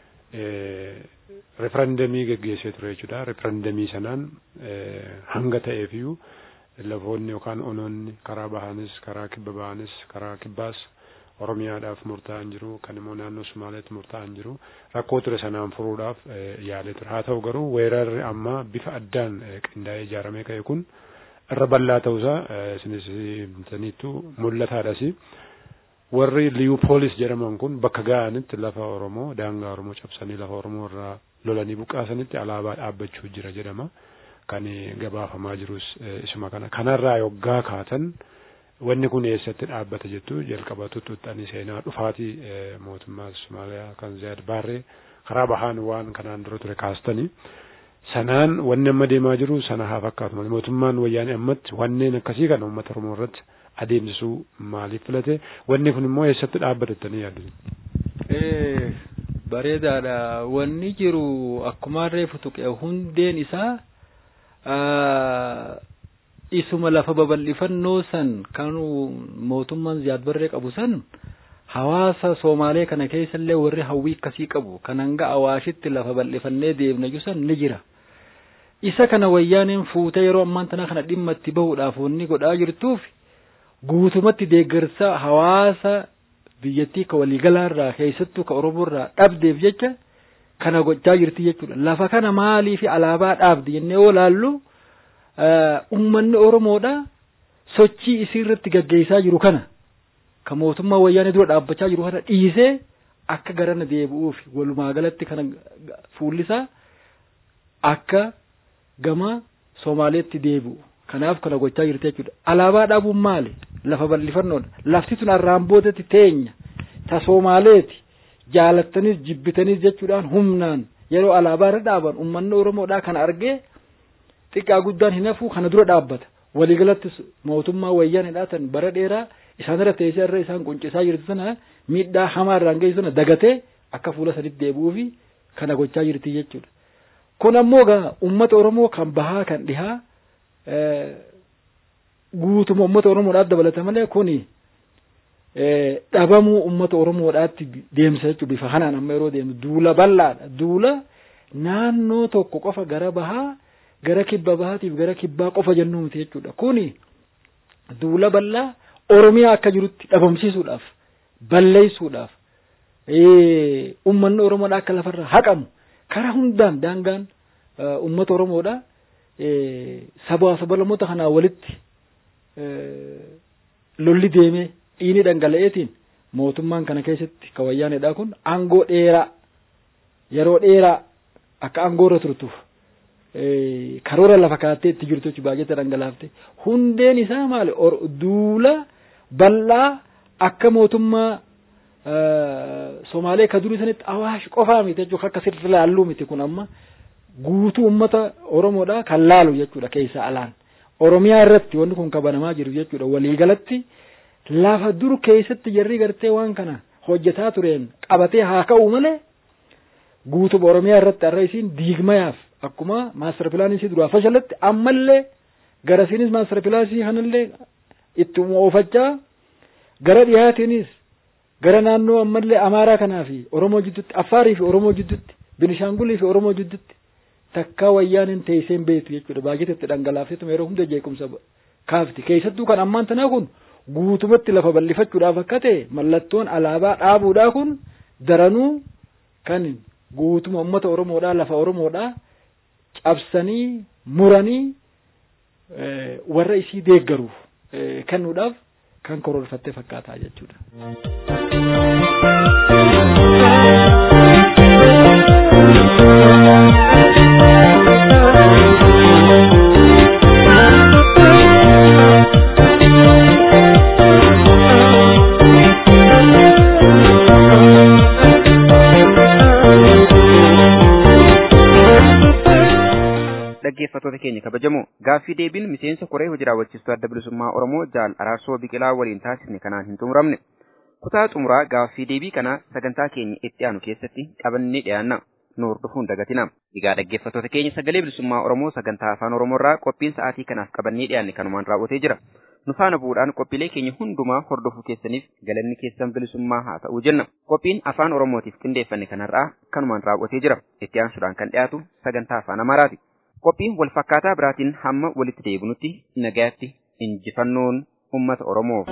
referendamii geggeessee ture jechuudha. Referendamii sanaan hanga ta'eefiyyuu lafoonni yookaan onoonni karaa bahaanis karaa kibba bahaanis karaa kibbaas Oromiyaadhaaf murtaa'an jiru kan immoo naannoo Sumaaleetti murtaa'an jiru rakkoo ture sanaan furuudhaaf yaalee ture. Haa ta'u garuu weerarri amma bifa addaan qindaa'ee ijaaramee ka'e kun irra bal'aa ta'uusaa isinis himtaniittu mul'ataadhas. Warri liyu poolis jedhaman kun bakka ga'anitti lafa Oromoo daangaa Oromoo cabsanii lafa Oromoo irraa lolanii buqqaasanitti alaabaa dhaabbachuu jira jedhama. Kan gabaafamaa jirus isuma kana. Kanarraa yoggaa kaatan wanni kun eessatti dhaabbata jettu jalqaba tuttuuxxanii seenaa dhufaatii mootummaa Somaaliyaa kan Ziyaad Baarree karaa bahaan waan kanaan dura ture kaastanii. Sanaan wanni amma deemaa jiru sana haa fakkaatu malee mootummaan wayyaanee ammatti wanneen akkasii kana uummata Oromoo irratti adeemsisuu maaliif filate wanni kun immoo eessatti dhaabbatattanii yaaddu? Bareedaadha. Wanni jiru akkuma reefu tuqe hundeen isaa isuma lafa babal'ifannoo san kan mootummaan Ziyaad Barree qabu san hawaasa Soomaalee kana keessa illee warri hawwii akkasii qabu kan hanga Awaashitti lafa bal'ifannee deemna san ni jira. Isa kana wayyaaneen fuutee yeroo ammaan tana kana dhimma itti bahuudhaaf wanni godhaa jirtuuf guutumatti deeggarsa hawaasa biyyattii ka waliigalaarraa keessattuu ka Oromoorraa dhabdeef jecha kana gochaa jirti jechuudha. Lafa kana maalii fi alaabaa dhaabdi jennee yoo laallu ummanni Oromoodha sochii isii irratti gaggeessaa jiru kana ka mootummaa wayyaanee dura dhaabbachaa jiru kana dhiisee akka garana deebi'uuf walumaa galatti kana fuullisaa akka gama Somaaleetti deebi'u. Kanaaf kana gochaa jirti jechuudha. Alaabaa dhaabuun maali? Lafa bal'ifannoodha. Lafti tun arraan boodatti teenya. Ta Somaaleeti. Jaalattanis jibbitanis jechuudhaan humnaan yeroo alaabaa irra dhaaban uummanni Oromoodhaa kana argee xiqqaa guddaan hin hafuu kana dura dhaabbata. Waliigalatti mootummaa wayyaanidhaa tan bara dheeraa isaan irra teessee irra isaan quncisaa jirti sana miidhaa hamaa irraan geessu sana dagatee akka fuula sadiitti deebi'uu fi kana gochaa jirti jechuudha. Kun ammoo gaa uummata Oromoo kan bahaa kan dhihaa guutuma uummata Oromoodhaaf dabalata malee kuni dhabamuu uummata Oromoodhaatti deemsa jechuudha bifa kanaan amma yeroo deemu duula bal'aadha. Duula naannoo tokko qofa gara bahaa gara kibba bahaatiif gara kibbaa qofa jennuu miti jechuudha. Kuni duula bal'aa Oromiyaa akka jirutti dhabamsiisuudhaaf balleessuudhaaf uummanni Oromoodhaa akka lafarraa haqamu karaa hundaan daangaan uummata Oromoodhaa sabaa sabalamoota kanaa walitti lolli deemee dhiini dhangala'eetiin mootummaan kana keessatti ka wayyaaneedha kun aangoo dheeraa yeroo dheeraa akka aangoo irra turtuuf karoora lafa kaattee itti jirtu jechuudha baay'ee dhangalaafte hundeen isaa maali duula bal'aa akka mootummaa Somaalee ka durii sanitti awaash qofaa miti jechuudha akka sirri laalluu miti kun amma guutuu uummata Oromoodha kan laalu jechuudha keessaa alaan. Oromiyaa irratti wanti kun kabanamaa jiru jechuudha waliigalatti lafa dur keessatti jarri gartee waan kana hojjetaa tureen qabatee haa ka'u malee guutuba Oromiyaa irratti har'a isiin diigmayaaf akkuma maastar pilaanii isii duraa fashalatte ammallee gara isiinis maastar pilaanii kanallee itti oofachaa gara dhiyaatiinis gara naannoo ammallee Amaaraa kanaa fi Oromoo jidduutti Affaarii fi Oromoo jidduutti Binishaangulii fi Oromoo jidduutti takkaa wayyaaniin teesseen beektu jechuudha baay'eetti dhangalaafteetuma yeroo hunda jeequmsa kaafti keessattuu kan ammaan tanaa kun guutumatti lafa bal'ifachuudhaaf akka ta'e mallattoon alaabaa dhaabuudhaa kun daranuu kan guutuma uummata Oromoodhaa lafa Oromoodhaa cabsanii muranii warra isii deeggaruuf kennuudhaaf kan karoorfatte fakkaataa jechuudha. dhaggeeffattoota keenya kabajamoo gaaffii deebiin miseensa koree hojii raawwachiistuu adda bilisummaa oromoo jaal araarsoo biqilaa waliin taasisne kanaan hin xumuramne kutaa xumuraa gaaffii deebii kana sagantaa keenya itti aanu keessatti qabannee dhiyaanna nu hordofuun dagatina egaa dhaggeeffattoota keenya sagalee bilisummaa oromoo sagantaa afaan oromoorraa qophiin sa'aatii kanaaf qabannee dhiyaanne kanumaan raawwatee jira nu faana bu'uudhaan qophiilee keenya hundumaa hordofuu keessaniif galanni keessan bilisummaa haa ta'uu jenna qophiin afaan oromootiif qindeeffanne kanarraa kanumaan raawwatee jira itti aansuudhaan kan dhiyaatu sagantaa afaan amaaraati. qophiin wal fakkaataa biraatiin hamma walitti deebinutti nagaatti injifannoon ummata oromoof.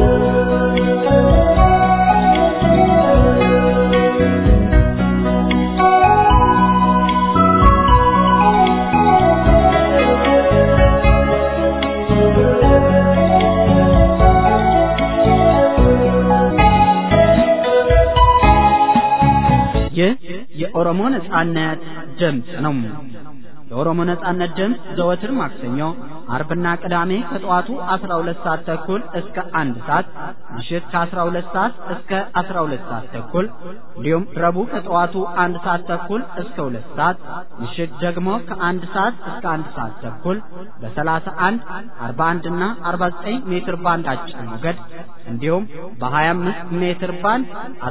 ይህ የኦሮሞ ነጻነት ድምፅ ነው። የኦሮሞ ነጻነት ድምፅ ዘወትር ማክሰኞ፣ አርብና ቅዳሜ ከጠዋቱ 12 ሰዓት ተኩል እስከ 1 ሰዓት፣ ምሽት ከ12 ሰዓት እስከ 12 ሰዓት ተኩል እንዲሁም ረቡዕ ከጠዋቱ 1 ሰዓት ተኩል እስከ 2 ሰዓት፣ ምሽት ደግሞ ከ1 ሰዓት እስከ 1 ሰዓት ተኩል በ31፣ 41 እና 49 ሜትር ባንድ አጭር ሞገድ እንዲሁም በ25 ሜትር ባንድ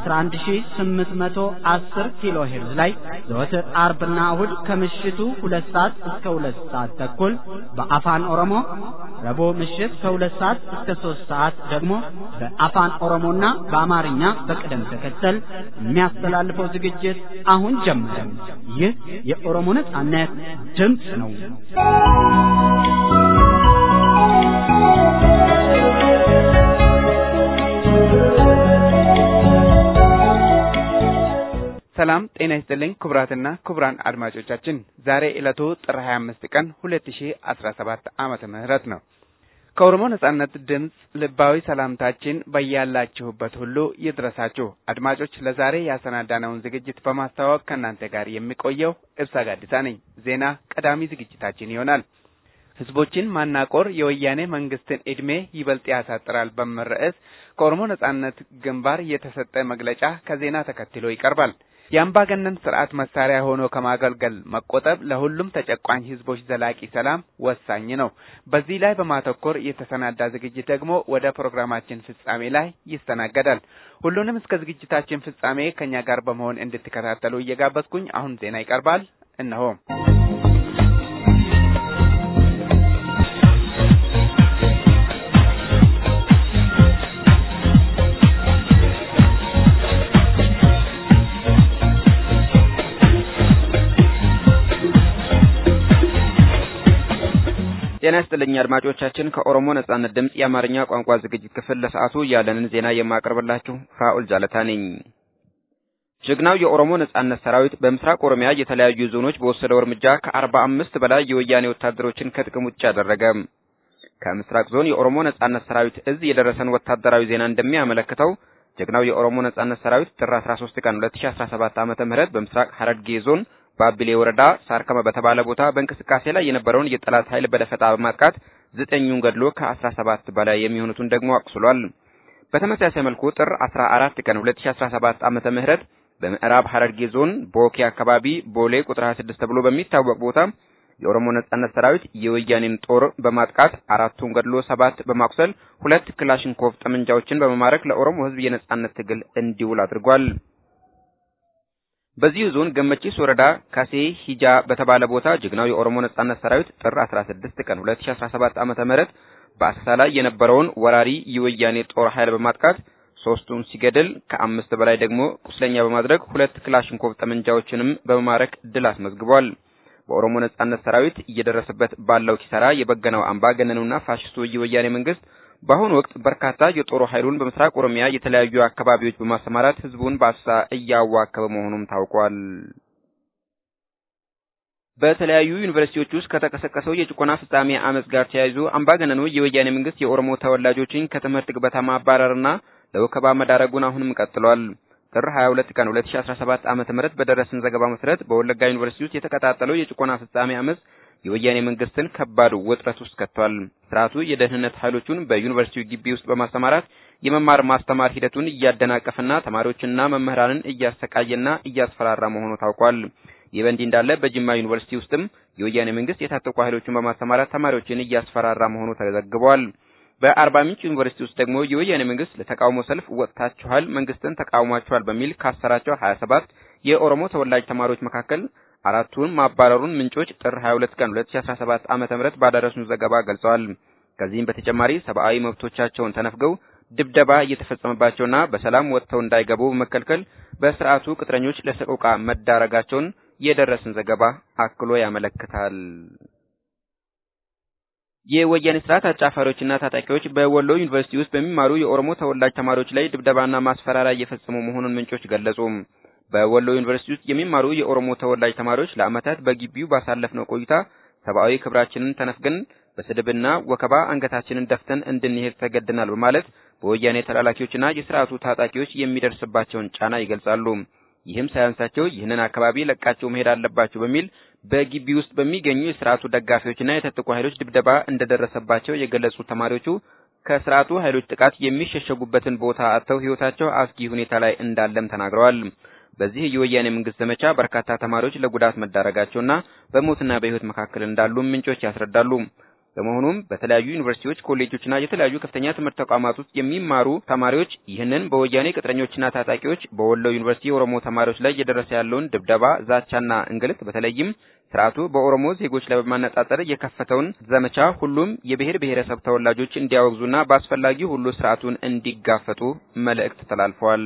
11810 ኪሎ ሄርዝ ላይ ዘወትር አርብና እሁድ ከምሽቱ ሁለት ሰዓት እስከ ሁለት ሰዓት ተኩል በአፋን ኦሮሞ ረቡዕ ምሽት ከሁለት ሰዓት እስከ ሶስት ሰዓት ደግሞ በአፋን ኦሮሞና በአማርኛ በቅደም ተከተል የሚያስተላልፈው ዝግጅት አሁን ጀመረ። ይህ የኦሮሞ ነጻነት ድምፅ ነው። ሰላም ጤና ይስጥልኝ ክቡራትና ክቡራን አድማጮቻችን ዛሬ ዕለቱ ጥር 25 ቀን 2017 ዓመተ ምህረት ነው። ከኦሮሞ ነጻነት ድምፅ ልባዊ ሰላምታችን በያላችሁበት ሁሉ ይድረሳችሁ። አድማጮች ለዛሬ ያሰናዳነውን ዝግጅት በማስተዋወቅ ከእናንተ ጋር የሚቆየው እብሳ ጋዲሳ ነኝ። ዜና ቀዳሚ ዝግጅታችን ይሆናል። ህዝቦችን ማናቆር የወያኔ መንግስትን ዕድሜ ይበልጥ ያሳጥራል በሚል ርዕስ ከኦሮሞ ነጻነት ግንባር የተሰጠ መግለጫ ከዜና ተከትሎ ይቀርባል። የአምባገነን ስርዓት መሳሪያ ሆኖ ከማገልገል መቆጠብ ለሁሉም ተጨቋኝ ህዝቦች ዘላቂ ሰላም ወሳኝ ነው። በዚህ ላይ በማተኮር የተሰናዳ ዝግጅት ደግሞ ወደ ፕሮግራማችን ፍጻሜ ላይ ይስተናገዳል። ሁሉንም እስከ ዝግጅታችን ፍጻሜ ከኛ ጋር በመሆን እንድትከታተሉ እየጋበዝኩኝ አሁን ዜና ይቀርባል። እነሆ። ጤና ይስጥልኝ አድማጮቻችን። ከኦሮሞ ነጻነት ድምፅ የአማርኛ ቋንቋ ዝግጅት ክፍል ለሰዓቱ ያለንን ዜና የማቀርብላችሁ ፍራኦል ጃለታ ነኝ። ጀግናው የኦሮሞ ነጻነት ሰራዊት በምስራቅ ኦሮሚያ የተለያዩ ዞኖች በወሰደው እርምጃ ከአርባ አምስት በላይ የወያኔ ወታደሮችን ከጥቅም ውጭ አደረገ። ከምስራቅ ዞን የኦሮሞ ነጻነት ሰራዊት እዝ የደረሰን ወታደራዊ ዜና እንደሚያመለክተው ጀግናው የኦሮሞ ነጻነት ሰራዊት ጥር 13 ቀን 2017 ዓመተ ምህረት በምስራቅ ሐረርጌ ዞን በአቢሌ ወረዳ ሳርከመ በተባለ ቦታ በእንቅስቃሴ ላይ የነበረውን የጠላት ኃይል በደፈጣ በማጥቃት ዘጠኙን ገድሎ ከአስራ ሰባት በላይ የሚሆኑትን ደግሞ አቁስሏል። በተመሳሳይ መልኩ ጥር 14 ቀን 2017 ዓመተ ምህረት በምዕራብ ሐረርጌ ዞን ቦኬ አካባቢ ቦሌ ቁጥር 26 ተብሎ በሚታወቅ ቦታ የኦሮሞ ነጻነት ሰራዊት የወያኔን ጦር በማጥቃት አራቱን ገድሎ ሰባት በማቁሰል ሁለት ክላሽንኮቭ ጠመንጃዎችን በመማረክ ለኦሮሞ ሕዝብ የነጻነት ትግል እንዲውል አድርጓል። በዚሁ ዞን ገመቺስ ወረዳ ካሴ ሂጃ በተባለ ቦታ ጀግናው የኦሮሞ ነጻነት ሰራዊት ጥር 16 ቀን 2017 ዓመተ ምህረት በአሰሳ ላይ የነበረውን ወራሪ የወያኔ ጦር ኃይል በማጥቃት ሶስቱን ሲገድል ከአምስት በላይ ደግሞ ቁስለኛ በማድረግ ሁለት ክላሽንኮቭ ጠመንጃዎችንም በመማረክ ድል አስመዝግቧል። በኦሮሞ ነጻነት ሰራዊት እየደረሰበት ባለው ኪሳራ የበገነው አምባገነኑና ፋሽስቱ የወያኔ መንግስት በአሁኑ ወቅት በርካታ የጦር ኃይሉን በምስራቅ ኦሮሚያ የተለያዩ አካባቢዎች በማሰማራት ህዝቡን በአሳ እያዋከበ መሆኑም ታውቋል። በተለያዩ ዩኒቨርሲቲዎች ውስጥ ከተቀሰቀሰው የጭቆና ፍጻሜ አመጽ ጋር ተያይዞ አምባገነኑ የወያኔ መንግስት የኦሮሞ ተወላጆችን ከትምህርት ገበታ ማባረርና ለወከባ መዳረጉን አሁንም ቀጥሏል። ጥር 22 ቀን 2017 ዓመተ ምህረት በደረሰን ዘገባ መሰረት በወለጋ ዩኒቨርሲቲ ውስጥ የተቀጣጠለው የጭቆና ፍጻሜ አመጽ የወያኔ መንግስትን ከባድ ውጥረት ውስጥ ከቷል። ስርዓቱ የደህንነት ኃይሎቹን በዩኒቨርሲቲው ግቢ ውስጥ በማሰማራት የመማር ማስተማር ሂደቱን እያደናቀፈና ተማሪዎችና መምህራንን እያሰቃየና እያስፈራራ መሆኑ ታውቋል። ይህ በእንዲህ እንዳለ በጅማ ዩኒቨርሲቲ ውስጥም የወያኔ መንግስት የታጠቁ ኃይሎችን በማሰማራት ተማሪዎችን እያስፈራራ መሆኑ ተዘግቧል። በአርባ ምንጭ ዩኒቨርሲቲ ውስጥ ደግሞ የወያኔ መንግስት ለተቃውሞ ሰልፍ ወጥታችኋል፣ መንግስትን ተቃውሟችኋል በሚል ካሰራቸው 27 የኦሮሞ ተወላጅ ተማሪዎች መካከል አራቱን ማባረሩን ምንጮች ጥር 22 ቀን 2017 ዓመተ ምህረት ባደረሱን ዘገባ ገልጸዋል። ከዚህም በተጨማሪ ሰብአዊ መብቶቻቸውን ተነፍገው ድብደባ እየተፈጸመባቸውና በሰላም ወጥተው እንዳይገቡ በመከልከል በስርዓቱ ቅጥረኞች ለሰቆቃ መዳረጋቸውን የደረሰን ዘገባ አክሎ ያመለክታል። የወያኔ ስርዓት አጫፋሪዎችና ታጣቂዎች በወሎ ዩኒቨርሲቲ ውስጥ በሚማሩ የኦሮሞ ተወላጅ ተማሪዎች ላይ ድብደባና ማስፈራሪያ እየፈጸሙ መሆኑን ምንጮች ገለጹ። በወሎ ዩኒቨርሲቲ ውስጥ የሚማሩ የኦሮሞ ተወላጅ ተማሪዎች ለዓመታት በግቢው ባሳለፍነው ቆይታ ሰብአዊ ክብራችንን ተነፍገን በስድብና ወከባ አንገታችንን ደፍተን እንድንሄድ ተገደናል በማለት በወያኔ ተላላኪዎችና የስርዓቱ ታጣቂዎች የሚደርስባቸውን ጫና ይገልጻሉ። ይህም ሳያንሳቸው ይህንን አካባቢ ለቃቸው መሄድ አለባቸው በሚል በግቢ ውስጥ በሚገኙ የስርዓቱ ደጋፊዎችና የታጠቁ ኃይሎች ድብደባ እንደደረሰባቸው የገለጹ ተማሪዎቹ ከስርዓቱ ኃይሎች ጥቃት የሚሸሸጉበትን ቦታ አጥተው ሕይወታቸው አስጊ ሁኔታ ላይ እንዳለም ተናግረዋል። በዚህ የወያኔ መንግስት ዘመቻ በርካታ ተማሪዎች ለጉዳት መዳረጋቸውና በሞትና በሕይወት መካከል እንዳሉ ምንጮች ያስረዳሉ። በመሆኑም በተለያዩ ዩኒቨርሲቲዎች፣ ኮሌጆችና የተለያዩ ከፍተኛ ትምህርት ተቋማት ውስጥ የሚማሩ ተማሪዎች ይህንን በወያኔ ቅጥረኞችና ታጣቂዎች በወሎ ዩኒቨርሲቲ የኦሮሞ ተማሪዎች ላይ እየደረሰ ያለውን ድብደባ፣ ዛቻና እንግልት በተለይም ስርዓቱ በኦሮሞ ዜጎች ላይ በማነጣጠር የከፈተውን ዘመቻ ሁሉም የብሔር ብሔረሰብ ተወላጆች እንዲያወግዙና በአስፈላጊ ሁሉ ስርዓቱን እንዲጋፈጡ መልእክት ተላልፈዋል።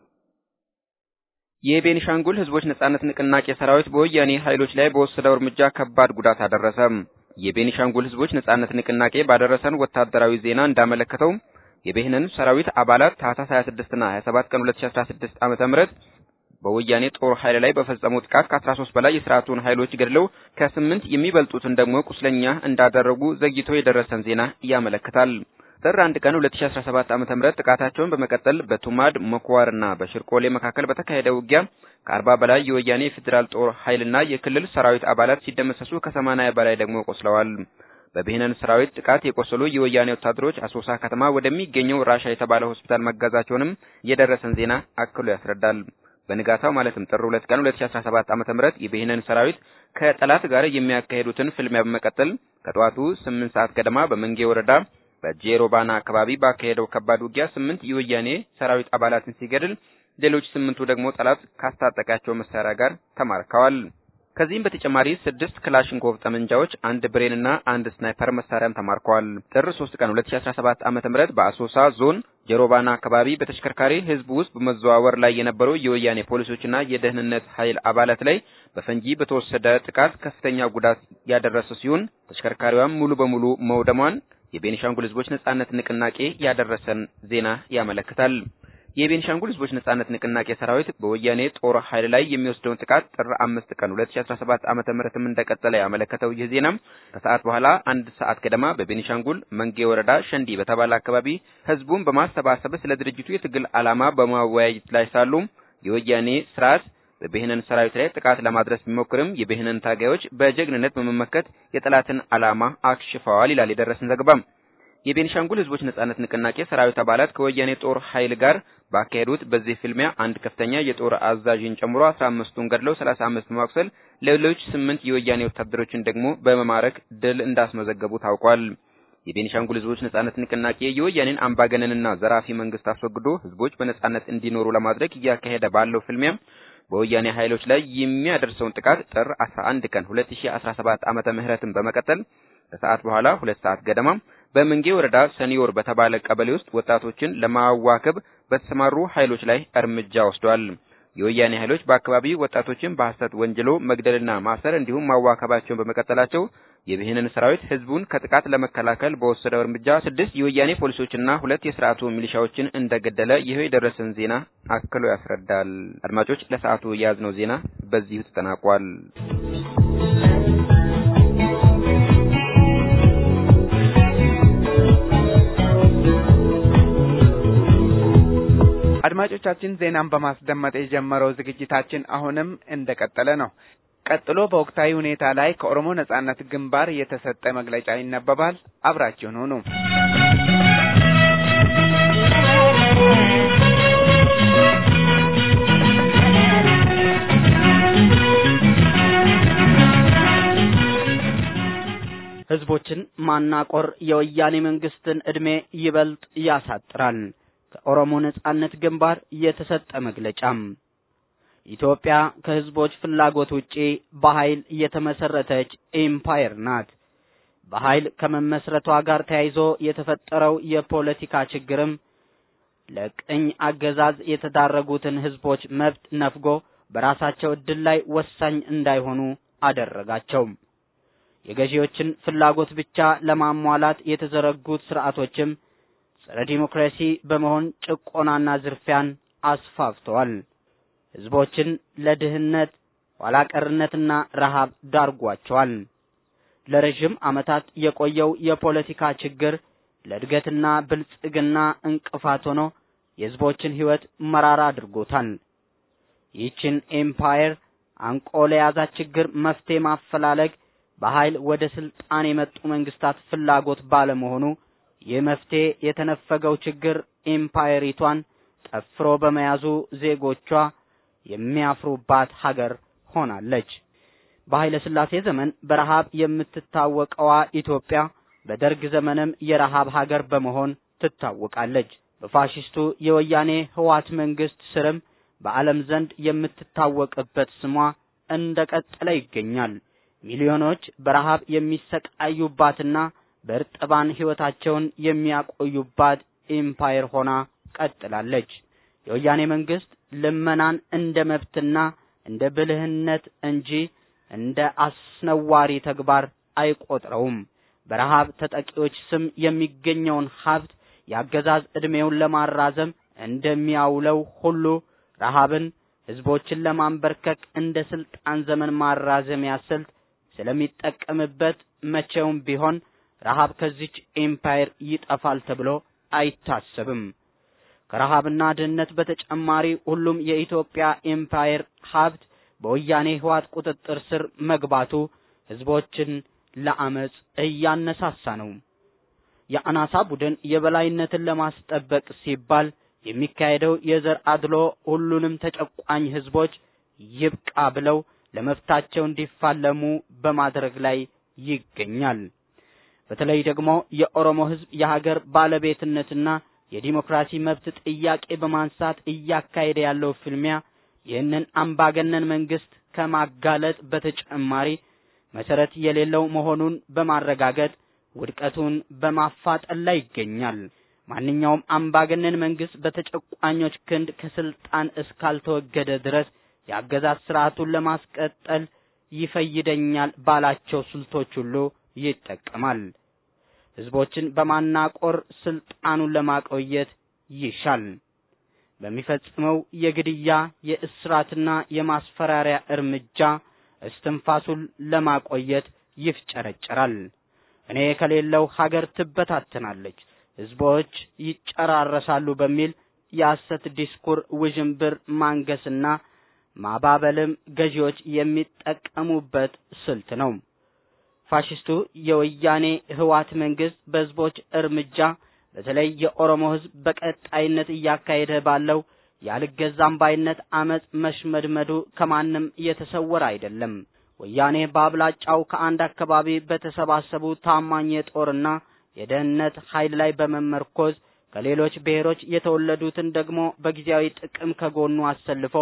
የቤኒሻንጉል ህዝቦች ነጻነት ንቅናቄ ሰራዊት በወያኔ ኃይሎች ላይ በወሰደው እርምጃ ከባድ ጉዳት አደረሰ። የቤኒሻንጉል ህዝቦች ነጻነት ንቅናቄ ባደረሰን ወታደራዊ ዜና እንዳመለከተው የብሔንን ሰራዊት አባላት ታህሳስ 26 እና 27 ቀን 2016 ዓመተ ምህረት በወያኔ ጦር ኃይል ላይ በፈጸሙ ጥቃት ከ13 በላይ የስርዓቱን ኃይሎች ገድለው ከስምንት የሚበልጡትን ደግሞ ቁስለኛ እንዳደረጉ ዘግይቶ የደረሰን ዜና ያመለክታል። ጥር 1 ቀን 2017 ዓ.ም ጥቃታቸውን በመቀጠል በቱማድ መኳርና በሽርቆሌ መካከል በተካሄደ ውጊያ ከአርባ በላይ የወያኔ የፌዴራል ጦር ኃይልና የክልል ሰራዊት አባላት ሲደመሰሱ ከሰማንያ በላይ ደግሞ ቆስለዋል። በብሔነን ሰራዊት ጥቃት የቆሰሉ የወያኔ ወታደሮች አሶሳ ከተማ ወደሚገኘው ራሻ የተባለ ሆስፒታል መጋዛቸውንም የደረሰን ዜና አክሎ ያስረዳል። በንጋታው ማለትም ጥር 2 ቀን 2017 ዓ.ም የብሔነን ሰራዊት ከጠላት ጋር የሚያካሄዱትን ፍልሚያ በመቀጠል ከጠዋቱ 8 ሰዓት ገደማ በመንጌ ወረዳ በጄሮባና አካባቢ ባካሄደው ከባድ ውጊያ ስምንት የወያኔ ሰራዊት አባላትን ሲገድል ሌሎች ስምንቱ ደግሞ ጠላት ካስታጠቃቸው መሳሪያ ጋር ተማርከዋል። ከዚህም በተጨማሪ ስድስት ክላሽንኮቭ ጠመንጃዎች፣ አንድ ብሬንና አንድ ስናይፐር መሳሪያም ተማርከዋል። ጥር 3 ቀን 2017 ዓ.ም በአሶሳ ዞን ጀሮባና አካባቢ በተሽከርካሪ ህዝብ ውስጥ በመዘዋወር ላይ የነበሩ የወያኔ ፖሊሶችና የደህንነት ኃይል አባላት ላይ በፈንጂ በተወሰደ ጥቃት ከፍተኛ ጉዳት ያደረሰ ሲሆን ተሽከርካሪዋም ሙሉ በሙሉ መውደሟን የቤኒሻንጉል ህዝቦች ነጻነት ንቅናቄ ያደረሰን ዜና ያመለክታል። የቤኒሻንጉል ህዝቦች ነጻነት ንቅናቄ ሰራዊት በወያኔ ጦር ኃይል ላይ የሚወስደውን ጥቃት ጥር አምስት ቀን 2017 ዓመተ ምህረትም እንደቀጠለ ያመለከተው ይህ ዜናም ከሰዓት በኋላ አንድ ሰዓት ገደማ በቤኒሻንጉል መንጌ ወረዳ ሸንዲ በተባለ አካባቢ ህዝቡን በማሰባሰብ ስለ ድርጅቱ የትግል ዓላማ በማወያየት ላይ ሳሉ የወያኔ ስርዓት በብሔነን ሰራዊት ላይ ጥቃት ለማድረስ ቢሞክርም የብሔነን ታጋዮች በጀግንነት በመመከት የጠላትን ዓላማ አክሽፈዋል ይላል የደረሰን ዘገባ። የቤኒሻንጉል ህዝቦች ነጻነት ንቅናቄ ሰራዊት አባላት ከወያኔ ጦር ኃይል ጋር ባካሄዱት በዚህ ፍልሚያ አንድ ከፍተኛ የጦር አዛዥን ጨምሮ 15ቱን ገድለው 35 በማቁሰል ሌሎች ስምንት የወያኔ ወታደሮችን ደግሞ በመማረክ ድል እንዳስመዘገቡ ታውቋል። የቤኒሻንጉል ህዝቦች ነጻነት ንቅናቄ የወያኔን አምባገነንና ዘራፊ መንግስት አስወግዶ ህዝቦች በነጻነት እንዲኖሩ ለማድረግ እያካሄደ ባለው ፍልሚያ በወያኔ ኃይሎች ላይ የሚያደርሰውን ጥቃት ጥር 11 ቀን 2017 ዓመተ ምህረትን በመቀጠል ከሰዓት በኋላ ሁለት ሰዓት ገደማ በመንጌ ወረዳ ሰኒዮር በተባለ ቀበሌ ውስጥ ወጣቶችን ለማዋከብ በተሰማሩ ኃይሎች ላይ እርምጃ ወስዷል። የወያኔ ኃይሎች በአካባቢው ወጣቶችን በሐሰት ወንጅሎ መግደልና ማሰር እንዲሁም ማዋከባቸውን በመቀጠላቸው የብሔንን ሰራዊት ህዝቡን ከጥቃት ለመከላከል በወሰደው እርምጃ ስድስት የወያኔ ፖሊሶችና ሁለት የስርዓቱ ሚሊሻዎችን እንደገደለ ይኸው የደረሰን ዜና አክሎ ያስረዳል። አድማጮች፣ ለሰዓቱ የያዝነው ዜና በዚሁ ተጠናቋል። አድማጮቻችን ዜናን በማስደመጥ የጀመረው ዝግጅታችን አሁንም እንደቀጠለ ነው። ቀጥሎ በወቅታዊ ሁኔታ ላይ ከኦሮሞ ነጻነት ግንባር የተሰጠ መግለጫ ይነበባል። አብራችሁን ሁኑ። ህዝቦችን ማናቆር የወያኔ መንግስትን ዕድሜ ይበልጥ ያሳጥራል። ከኦሮሞ ነጻነት ግንባር የተሰጠ መግለጫም ኢትዮጵያ ከህዝቦች ፍላጎት ውጪ በኃይል የተመሰረተች ኤምፓየር ናት። በኃይል ከመመስረቷ ጋር ተያይዞ የተፈጠረው የፖለቲካ ችግርም ለቅኝ አገዛዝ የተዳረጉትን ህዝቦች መብት ነፍጎ በራሳቸው እድል ላይ ወሳኝ እንዳይሆኑ አደረጋቸው። የገዢዎችን ፍላጎት ብቻ ለማሟላት የተዘረጉት ስርዓቶችም ጸረ ዲሞክራሲ በመሆን ጭቆናና ዝርፊያን አስፋፍተዋል። ህዝቦችን ለድህነት ኋላ ቀርነትና ረሃብ ዳርጓቸዋል። ለረዥም ዓመታት የቆየው የፖለቲካ ችግር ለእድገትና ብልጽግና እንቅፋት ሆኖ የህዝቦችን ህይወት መራራ አድርጎታል። ይህችን ኤምፓየር አንቆ ለያዛት ችግር መፍትሄ ማፈላለግ በኃይል ወደ ስልጣን የመጡ መንግስታት ፍላጎት ባለመሆኑ ይህ መፍትሄ የተነፈገው ችግር ኤምፓየሪቷን ጠፍሮ በመያዙ ዜጎቿ የሚያፍሩባት ሀገር ሆናለች። በኃይለ ሥላሴ ዘመን በረሃብ የምትታወቀዋ ኢትዮጵያ በደርግ ዘመንም የረሃብ ሀገር በመሆን ትታወቃለች። በፋሽስቱ የወያኔ ህዋት መንግስት ስርም በዓለም ዘንድ የምትታወቅበት ስሟ እንደቀጠለ ይገኛል። ሚሊዮኖች በረሃብ የሚሰቃዩባትና በእርጥባን ህይወታቸውን የሚያቆዩባት ኤምፓየር ሆና ቀጥላለች። የወያኔ መንግስት ልመናን እንደ መብትና እንደ ብልህነት እንጂ እንደ አስነዋሪ ተግባር አይቆጥረውም። በረሃብ ተጠቂዎች ስም የሚገኘውን ሀብት የአገዛዝ ዕድሜውን ለማራዘም እንደሚያውለው ሁሉ ረሃብን ህዝቦችን ለማንበርከክ እንደ ስልጣን ዘመን ማራዘሚያ ስልት ስለሚጠቀምበት መቼውም ቢሆን ረሃብ ከዚች ኤምፓየር ይጠፋል ተብሎ አይታሰብም። ከረሃብና ድህነት በተጨማሪ ሁሉም የኢትዮጵያ ኤምፓየር ሀብት በወያኔ ህዋት ቁጥጥር ስር መግባቱ ህዝቦችን ለአመጽ እያነሳሳ ነው። የአናሳ ቡድን የበላይነትን ለማስጠበቅ ሲባል የሚካሄደው የዘር አድሎ ሁሉንም ተጨቋኝ ህዝቦች ይብቃ ብለው ለመብታቸው እንዲፋለሙ በማድረግ ላይ ይገኛል። በተለይ ደግሞ የኦሮሞ ህዝብ የሀገር ባለቤትነትና የዲሞክራሲ መብት ጥያቄ በማንሳት እያካሄደ ያለው ፍልሚያ ይህንን አምባገነን መንግስት ከማጋለጥ በተጨማሪ መሰረት የሌለው መሆኑን በማረጋገጥ ውድቀቱን በማፋጠን ላይ ይገኛል። ማንኛውም አምባገነን መንግስት በተጨቋኞች ክንድ ከስልጣን እስካልተወገደ ድረስ የአገዛዝ ስርዓቱን ለማስቀጠል ይፈይደኛል ባላቸው ስልቶች ሁሉ ይጠቀማል። ህዝቦችን በማናቆር ስልጣኑን ለማቆየት ይሻል። በሚፈጽመው የግድያ የእስራትና የማስፈራሪያ እርምጃ እስትንፋሱን ለማቆየት ይፍጨረጨራል። እኔ ከሌለው ሀገር ትበታተናለች፣ ህዝቦች ይጨራረሳሉ በሚል የሐሰት ዲስኩር ውዥንብር ማንገስና ማባበልም ገዢዎች የሚጠቀሙበት ስልት ነው። ፋሽስቱ የወያኔ ህዋት መንግስት በህዝቦች እርምጃ በተለይ የኦሮሞ ህዝብ በቀጣይነት እያካሄደ ባለው ያልገዛም ባይነት አመጽ መሽመድመዱ ከማንም የተሰወረ አይደለም። ወያኔ በአብላጫው ከአንድ አካባቢ በተሰባሰቡ ታማኝ የጦርና የደህንነት ኃይል ላይ በመመርኮዝ ከሌሎች ብሔሮች የተወለዱትን ደግሞ በጊዜያዊ ጥቅም ከጎኑ አሰልፎ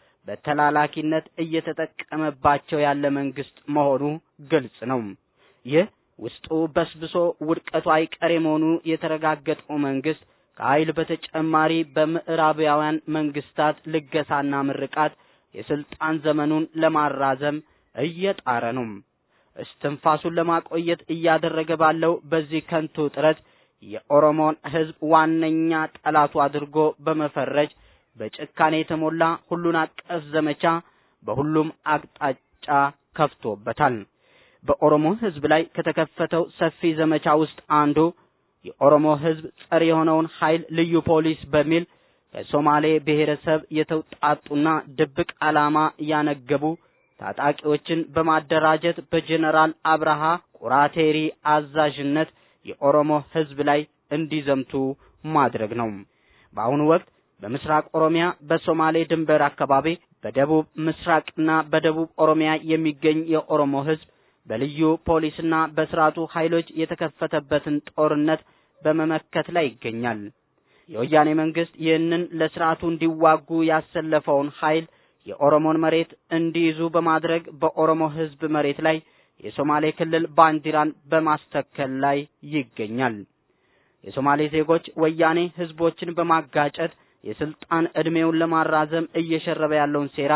በተላላኪነት እየተጠቀመባቸው ያለ መንግስት መሆኑ ግልጽ ነው። ይህ ውስጡ በስብሶ ውድቀቱ አይቀሬ መሆኑ የተረጋገጠው መንግስት ከኃይል በተጨማሪ በምዕራባውያን መንግስታት ልገሳና ምርቃት የስልጣን ዘመኑን ለማራዘም እየጣረ ነው። እስትንፋሱን ለማቆየት እያደረገ ባለው በዚህ ከንቱ ጥረት የኦሮሞን ሕዝብ ዋነኛ ጠላቱ አድርጎ በመፈረጅ በጭካኔ የተሞላ ሁሉን አቀፍ ዘመቻ በሁሉም አቅጣጫ ከፍቶበታል። በኦሮሞ ሕዝብ ላይ ከተከፈተው ሰፊ ዘመቻ ውስጥ አንዱ የኦሮሞ ሕዝብ ጸር የሆነውን ኃይል ልዩ ፖሊስ በሚል ከሶማሌ ብሔረሰብ የተውጣጡና ድብቅ ዓላማ ያነገቡ ታጣቂዎችን በማደራጀት በጀነራል አብርሃ ቁራቴሪ አዛዥነት የኦሮሞ ሕዝብ ላይ እንዲዘምቱ ማድረግ ነው። በአሁኑ ወቅት በምስራቅ ኦሮሚያ በሶማሌ ድንበር አካባቢ በደቡብ ምስራቅና በደቡብ ኦሮሚያ የሚገኝ የኦሮሞ ሕዝብ በልዩ ፖሊስና በስርዓቱ ኃይሎች የተከፈተበትን ጦርነት በመመከት ላይ ይገኛል። የወያኔ መንግስት ይህንን ለስርዓቱ እንዲዋጉ ያሰለፈውን ኃይል የኦሮሞን መሬት እንዲይዙ በማድረግ በኦሮሞ ሕዝብ መሬት ላይ የሶማሌ ክልል ባንዲራን በማስተከል ላይ ይገኛል። የሶማሌ ዜጎች ወያኔ ህዝቦችን በማጋጨት የስልጣን ዕድሜውን ለማራዘም እየሸረበ ያለውን ሴራ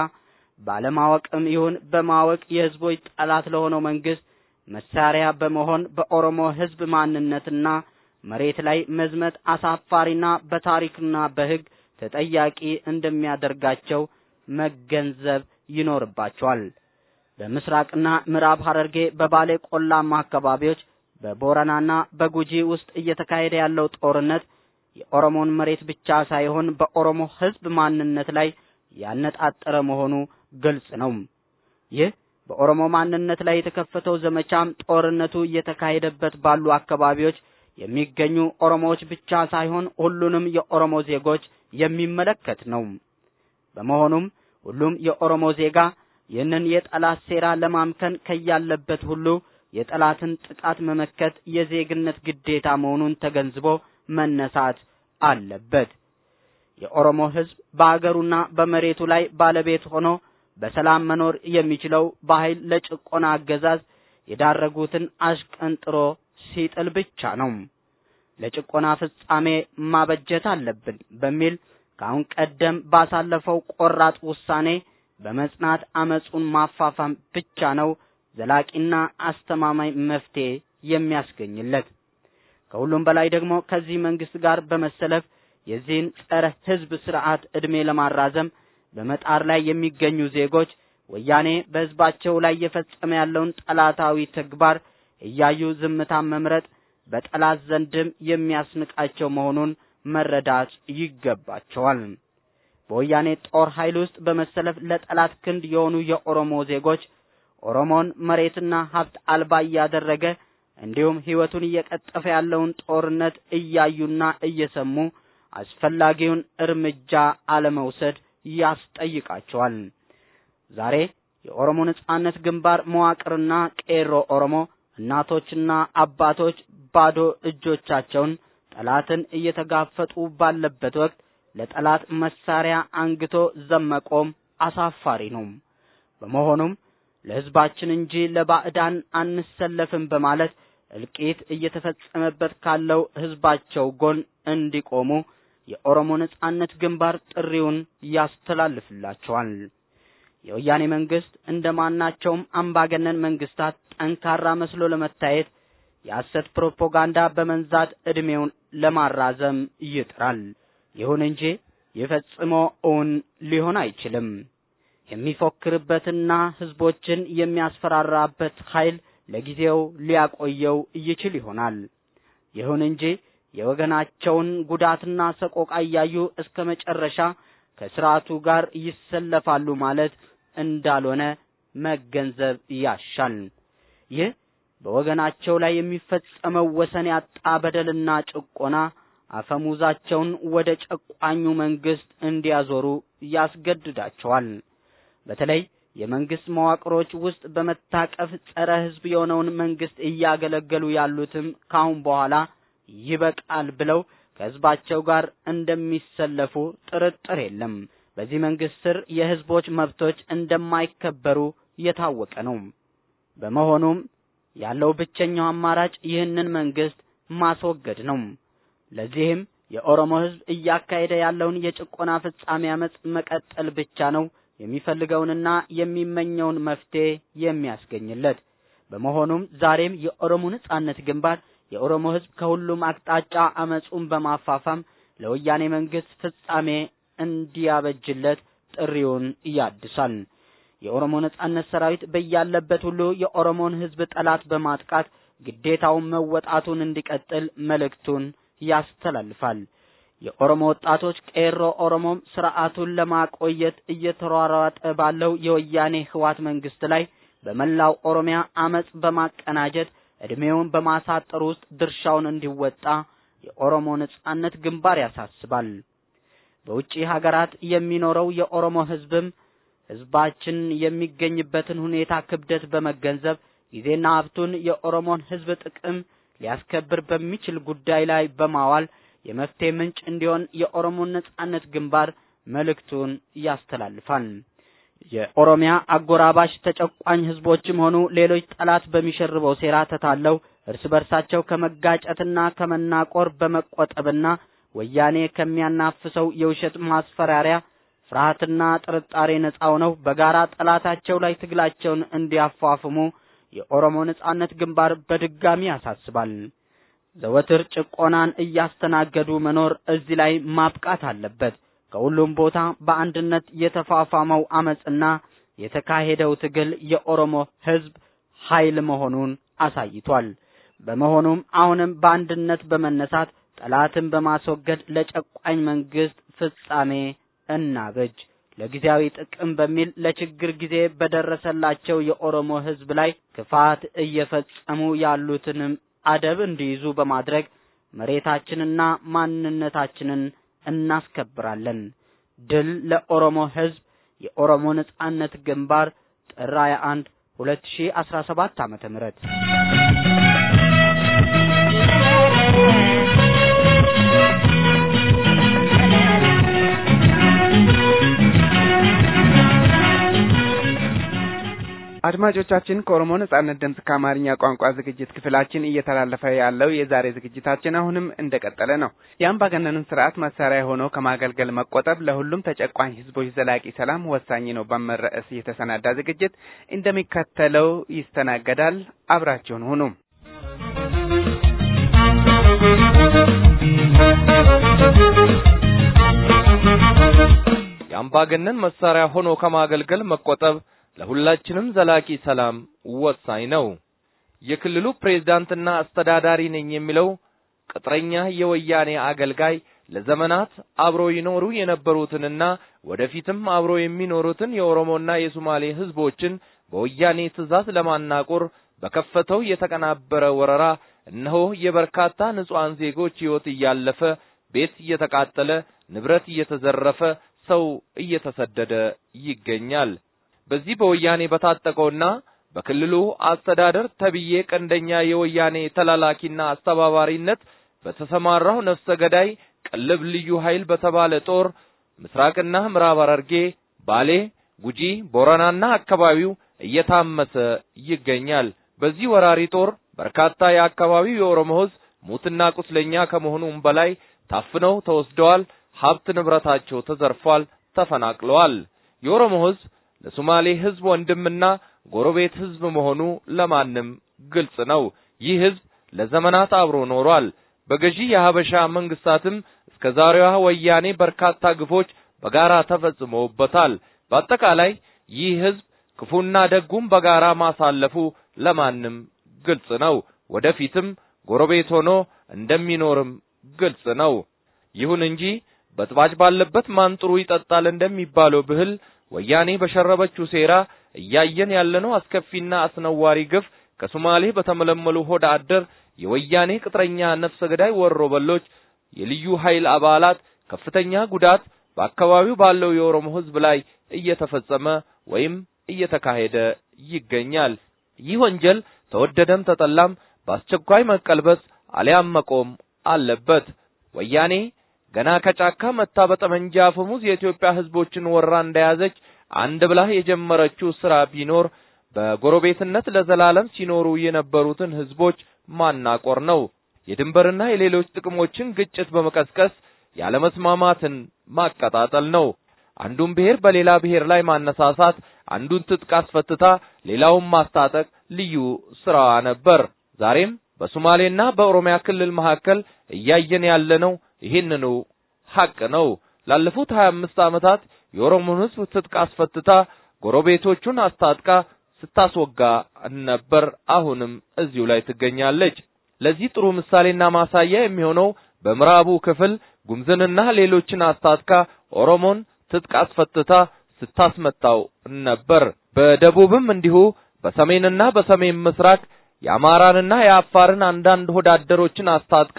ባለማወቅም ይሁን በማወቅ የህዝቦች ጠላት ለሆነው መንግስት መሳሪያ በመሆን በኦሮሞ ህዝብ ማንነትና መሬት ላይ መዝመት አሳፋሪና በታሪክና በህግ ተጠያቂ እንደሚያደርጋቸው መገንዘብ ይኖርባቸዋል። በምስራቅና ምዕራብ ሐረርጌ በባሌ ቆላማ አካባቢዎች በቦረናና በጉጂ ውስጥ እየተካሄደ ያለው ጦርነት የኦሮሞን መሬት ብቻ ሳይሆን በኦሮሞ ህዝብ ማንነት ላይ ያነጣጠረ መሆኑ ግልጽ ነው። ይህ በኦሮሞ ማንነት ላይ የተከፈተው ዘመቻም ጦርነቱ እየተካሄደበት ባሉ አካባቢዎች የሚገኙ ኦሮሞዎች ብቻ ሳይሆን ሁሉንም የኦሮሞ ዜጎች የሚመለከት ነው። በመሆኑም ሁሉም የኦሮሞ ዜጋ ይህንን የጠላት ሴራ ለማምከን ከያለበት ሁሉ የጠላትን ጥቃት መመከት የዜግነት ግዴታ መሆኑን ተገንዝቦ መነሳት አለበት። የኦሮሞ ህዝብ በአገሩና በመሬቱ ላይ ባለቤት ሆኖ በሰላም መኖር የሚችለው በኃይል ለጭቆና አገዛዝ የዳረጉትን አሽቀንጥሮ ሲጥል ብቻ ነው። ለጭቆና ፍጻሜ ማበጀት አለብን በሚል ከአሁን ቀደም ባሳለፈው ቆራጥ ውሳኔ በመጽናት አመጹን ማፋፋም ብቻ ነው ዘላቂና አስተማማኝ መፍትሄ የሚያስገኝለት። ከሁሉም በላይ ደግሞ ከዚህ መንግስት ጋር በመሰለፍ የዚህን ጸረ ህዝብ ስርዓት ዕድሜ ለማራዘም በመጣር ላይ የሚገኙ ዜጎች ወያኔ በህዝባቸው ላይ እየፈጸመ ያለውን ጠላታዊ ተግባር እያዩ ዝምታን መምረጥ በጠላት ዘንድም የሚያስንቃቸው መሆኑን መረዳት ይገባቸዋል። በወያኔ ጦር ኃይል ውስጥ በመሰለፍ ለጠላት ክንድ የሆኑ የኦሮሞ ዜጎች ኦሮሞን መሬትና ሀብት አልባ እያደረገ እንዲሁም ህይወቱን እየቀጠፈ ያለውን ጦርነት እያዩና እየሰሙ አስፈላጊውን እርምጃ አለመውሰድ ያስጠይቃቸዋል። ዛሬ የኦሮሞ ነጻነት ግንባር መዋቅርና ቄሮ ኦሮሞ እናቶችና አባቶች ባዶ እጆቻቸውን ጠላትን እየተጋፈጡ ባለበት ወቅት ለጠላት መሳሪያ አንግቶ ዘመቆም አሳፋሪ ነው። በመሆኑም ለህዝባችን እንጂ ለባዕዳን አንሰለፍም በማለት እልቂት እየተፈጸመበት ካለው ህዝባቸው ጎን እንዲቆሙ የኦሮሞ ነጻነት ግንባር ጥሪውን ያስተላልፍላቸዋል። የወያኔ መንግስት እንደማናቸውም አምባገነን መንግስታት ጠንካራ መስሎ ለመታየት የሐሰት ፕሮፓጋንዳ በመንዛት ዕድሜውን ለማራዘም ይጥራል። ይሁን እንጂ ይህ ፈጽሞ እውን ሊሆን አይችልም። የሚፎክርበትና ህዝቦችን የሚያስፈራራበት ኃይል ለጊዜው ሊያቆየው ይችል ይሆናል። ይሁን እንጂ የወገናቸውን ጉዳትና ሰቆቃ እያዩ እስከ መጨረሻ ከስርዓቱ ጋር ይሰለፋሉ ማለት እንዳልሆነ መገንዘብ ያሻል። ይህ በወገናቸው ላይ የሚፈጸመው ወሰን ያጣ በደልና ጭቆና አፈሙዛቸውን ወደ ጨቋኙ መንግስት እንዲያዞሩ ያስገድዳቸዋል። በተለይ የመንግስት መዋቅሮች ውስጥ በመታቀፍ ጸረ ህዝብ የሆነውን መንግስት እያገለገሉ ያሉትም ካሁን በኋላ ይበቃል ብለው ከህዝባቸው ጋር እንደሚሰለፉ ጥርጥር የለም። በዚህ መንግስት ስር የህዝቦች መብቶች እንደማይከበሩ የታወቀ ነው። በመሆኑም ያለው ብቸኛው አማራጭ ይህንን መንግስት ማስወገድ ነው። ለዚህም የኦሮሞ ህዝብ እያካሄደ ያለውን የጭቆና ፍጻሜ አመጽ መቀጠል ብቻ ነው የሚፈልገውንና የሚመኘውን መፍትሄ የሚያስገኝለት። በመሆኑም ዛሬም የኦሮሞ ነጻነት ግንባር የኦሮሞ ህዝብ ከሁሉም አቅጣጫ አመጹን በማፋፋም ለወያኔ መንግስት ፍጻሜ እንዲያበጅለት ጥሪውን ያድሳል። የኦሮሞ ነጻነት ሰራዊት በያለበት ሁሉ የኦሮሞን ህዝብ ጠላት በማጥቃት ግዴታውን መወጣቱን እንዲቀጥል መልእክቱን ያስተላልፋል። የኦሮሞ ወጣቶች ቄሮ ኦሮሞም ስርዓቱን ለማቆየት እየተሯሯጠ ባለው የወያኔ ህዋት መንግስት ላይ በመላው ኦሮሚያ አመጽ በማቀናጀት እድሜውን በማሳጠር ውስጥ ድርሻውን እንዲወጣ የኦሮሞ ነጻነት ግንባር ያሳስባል። በውጪ ሀገራት የሚኖረው የኦሮሞ ህዝብም ህዝባችን የሚገኝበትን ሁኔታ ክብደት በመገንዘብ ጊዜና ሀብቱን የኦሮሞን ህዝብ ጥቅም ሊያስከብር በሚችል ጉዳይ ላይ በማዋል የመፍትሄ ምንጭ እንዲሆን የኦሮሞ ነጻነት ግንባር መልእክቱን ያስተላልፋል። የኦሮሚያ አጎራባሽ ተጨቋኝ ህዝቦችም ሆኑ ሌሎች ጠላት በሚሸርበው ሴራ ተታለው እርስ በርሳቸው ከመጋጨትና ከመናቆር በመቆጠብና ወያኔ ከሚያናፍሰው የውሸት ማስፈራሪያ ፍርሃትና ጥርጣሬ ነጻ ሆነው በጋራ ጠላታቸው ላይ ትግላቸውን እንዲያፋፍሙ የኦሮሞ ነጻነት ግንባር በድጋሚ ያሳስባል። ዘወትር ጭቆናን እያስተናገዱ መኖር እዚህ ላይ ማብቃት አለበት። ከሁሉም ቦታ በአንድነት የተፋፋመው አመጽና የተካሄደው ትግል የኦሮሞ ህዝብ ኃይል መሆኑን አሳይቷል። በመሆኑም አሁንም በአንድነት በመነሳት ጠላትን በማስወገድ ለጨቋኝ መንግስት ፍጻሜ እናበጅ። ለጊዜያዊ ጥቅም በሚል ለችግር ጊዜ በደረሰላቸው የኦሮሞ ህዝብ ላይ ክፋት እየፈጸሙ ያሉትንም አደብ እንዲይዙ በማድረግ መሬታችንና ማንነታችንን እናስከብራለን። ድል ለኦሮሞ ህዝብ! የኦሮሞ ነጻነት ግንባር ጥር 21 2017 ዓመተ ምህረት አድማጮቻችን ከኦሮሞ ነጻነት ድምፅ ከአማርኛ ቋንቋ ዝግጅት ክፍላችን እየተላለፈ ያለው የዛሬ ዝግጅታችን አሁንም እንደቀጠለ ነው። የአምባገነንን ስርዓት መሳሪያ ሆኖ ከማገልገል መቆጠብ ለሁሉም ተጨቋኝ ህዝቦች ዘላቂ ሰላም ወሳኝ ነው በሚል ርዕስ የተሰናዳ ዝግጅት እንደሚከተለው ይስተናገዳል። አብራችሁን ሁኑ። የአምባገነን መሳሪያ ሆኖ ከማገልገል መቆጠብ ለሁላችንም ዘላቂ ሰላም ወሳኝ ነው። የክልሉ ፕሬዝዳንትና አስተዳዳሪ ነኝ የሚለው ቅጥረኛ የወያኔ አገልጋይ ለዘመናት አብሮ ይኖሩ የነበሩትንና ወደፊትም አብሮ የሚኖሩትን የኦሮሞና የሶማሌ ህዝቦችን በወያኔ ትዕዛዝ ለማናቆር በከፈተው የተቀናበረ ወረራ እነሆ የበርካታ ንጹሐን ዜጎች ህይወት እያለፈ ቤት እየተቃጠለ ንብረት እየተዘረፈ ሰው እየተሰደደ ይገኛል። በዚህ በወያኔ በታጠቀውና በክልሉ አስተዳደር ተብዬ ቀንደኛ የወያኔ ተላላኪና አስተባባሪነት በተሰማራው ነፍሰ ገዳይ ቅልብ ልዩ ኃይል በተባለ ጦር ምስራቅና ምዕራብ ሐረርጌ፣ ባሌ፣ ጉጂ፣ ቦረናና አካባቢው እየታመሰ ይገኛል። በዚህ ወራሪ ጦር በርካታ የአካባቢው የኦሮሞ ህዝብ ሙትና ቁስለኛ ከመሆኑም በላይ ታፍነው ተወስደዋል። ሀብት ንብረታቸው ተዘርፏል፣ ተፈናቅለዋል። የኦሮሞ ህዝብ ለሶማሌ ህዝብ ወንድምና ጎረቤት ህዝብ መሆኑ ለማንም ግልጽ ነው። ይህ ህዝብ ለዘመናት አብሮ ኖሯል። በገዢ የሀበሻ መንግስታትም እስከ ዛሬዋ ወያኔ በርካታ ግፎች በጋራ ተፈጽመውበታል። በአጠቃላይ ይህ ህዝብ ክፉና ደጉም በጋራ ማሳለፉ ለማንም ግልጽ ነው። ወደፊትም ጎረቤት ሆኖ እንደሚኖርም ግልጽ ነው። ይሁን እንጂ በጥባጭ ባለበት ማን ጥሩ ይጠጣል እንደሚባለው ብህል ወያኔ በሸረበችው ሴራ እያየን ያለነው አስከፊና አስነዋሪ ግፍ ከሶማሌ በተመለመሉ ሆድ አደር የወያኔ ቅጥረኛ ነፍሰ ገዳይ ወሮ በሎች የልዩ ኃይል አባላት ከፍተኛ ጉዳት በአካባቢው ባለው የኦሮሞ ህዝብ ላይ እየተፈጸመ ወይም እየተካሄደ ይገኛል። ይህ ወንጀል ተወደደም ተጠላም በአስቸኳይ መቀልበስ አሊያም መቆም አለበት። ወያኔ ገና ከጫካ መታ በጠመንጃ አፈሙዝ የኢትዮጵያ ህዝቦችን ወራ እንደያዘች አንድ ብላ የጀመረችው ስራ ቢኖር በጎረቤትነት ለዘላለም ሲኖሩ የነበሩትን ህዝቦች ማናቆር ነው። የድንበርና የሌሎች ጥቅሞችን ግጭት በመቀስቀስ ያለመስማማትን ማቀጣጠል ነው። አንዱን ብሔር በሌላ ብሔር ላይ ማነሳሳት፣ አንዱን ትጥቅ አስፈትታ ሌላውን ማስታጠቅ ልዩ ስራዋ ነበር። ዛሬም በሶማሌና በኦሮሚያ ክልል መካከል እያየን ያለነው ይህንኑ ሐቅ ነው። ላለፉት 25 ዓመታት የኦሮሞን ሕዝብ ትጥቅ አስፈትታ ጎረቤቶቹን አስታጥቃ ስታስወጋ ነበር። አሁንም እዚሁ ላይ ትገኛለች። ለዚህ ጥሩ ምሳሌና ማሳያ የሚሆነው በምዕራቡ ክፍል ጉምዝንና ሌሎችን አስታጥቃ ኦሮሞን ትጥቅ አስፈትታ ስታስመታው ነበር። በደቡብም እንዲሁ በሰሜንና በሰሜን ምስራቅ የአማራንና የአፋርን አንዳንድ ሆዳደሮችን አስታጥቃ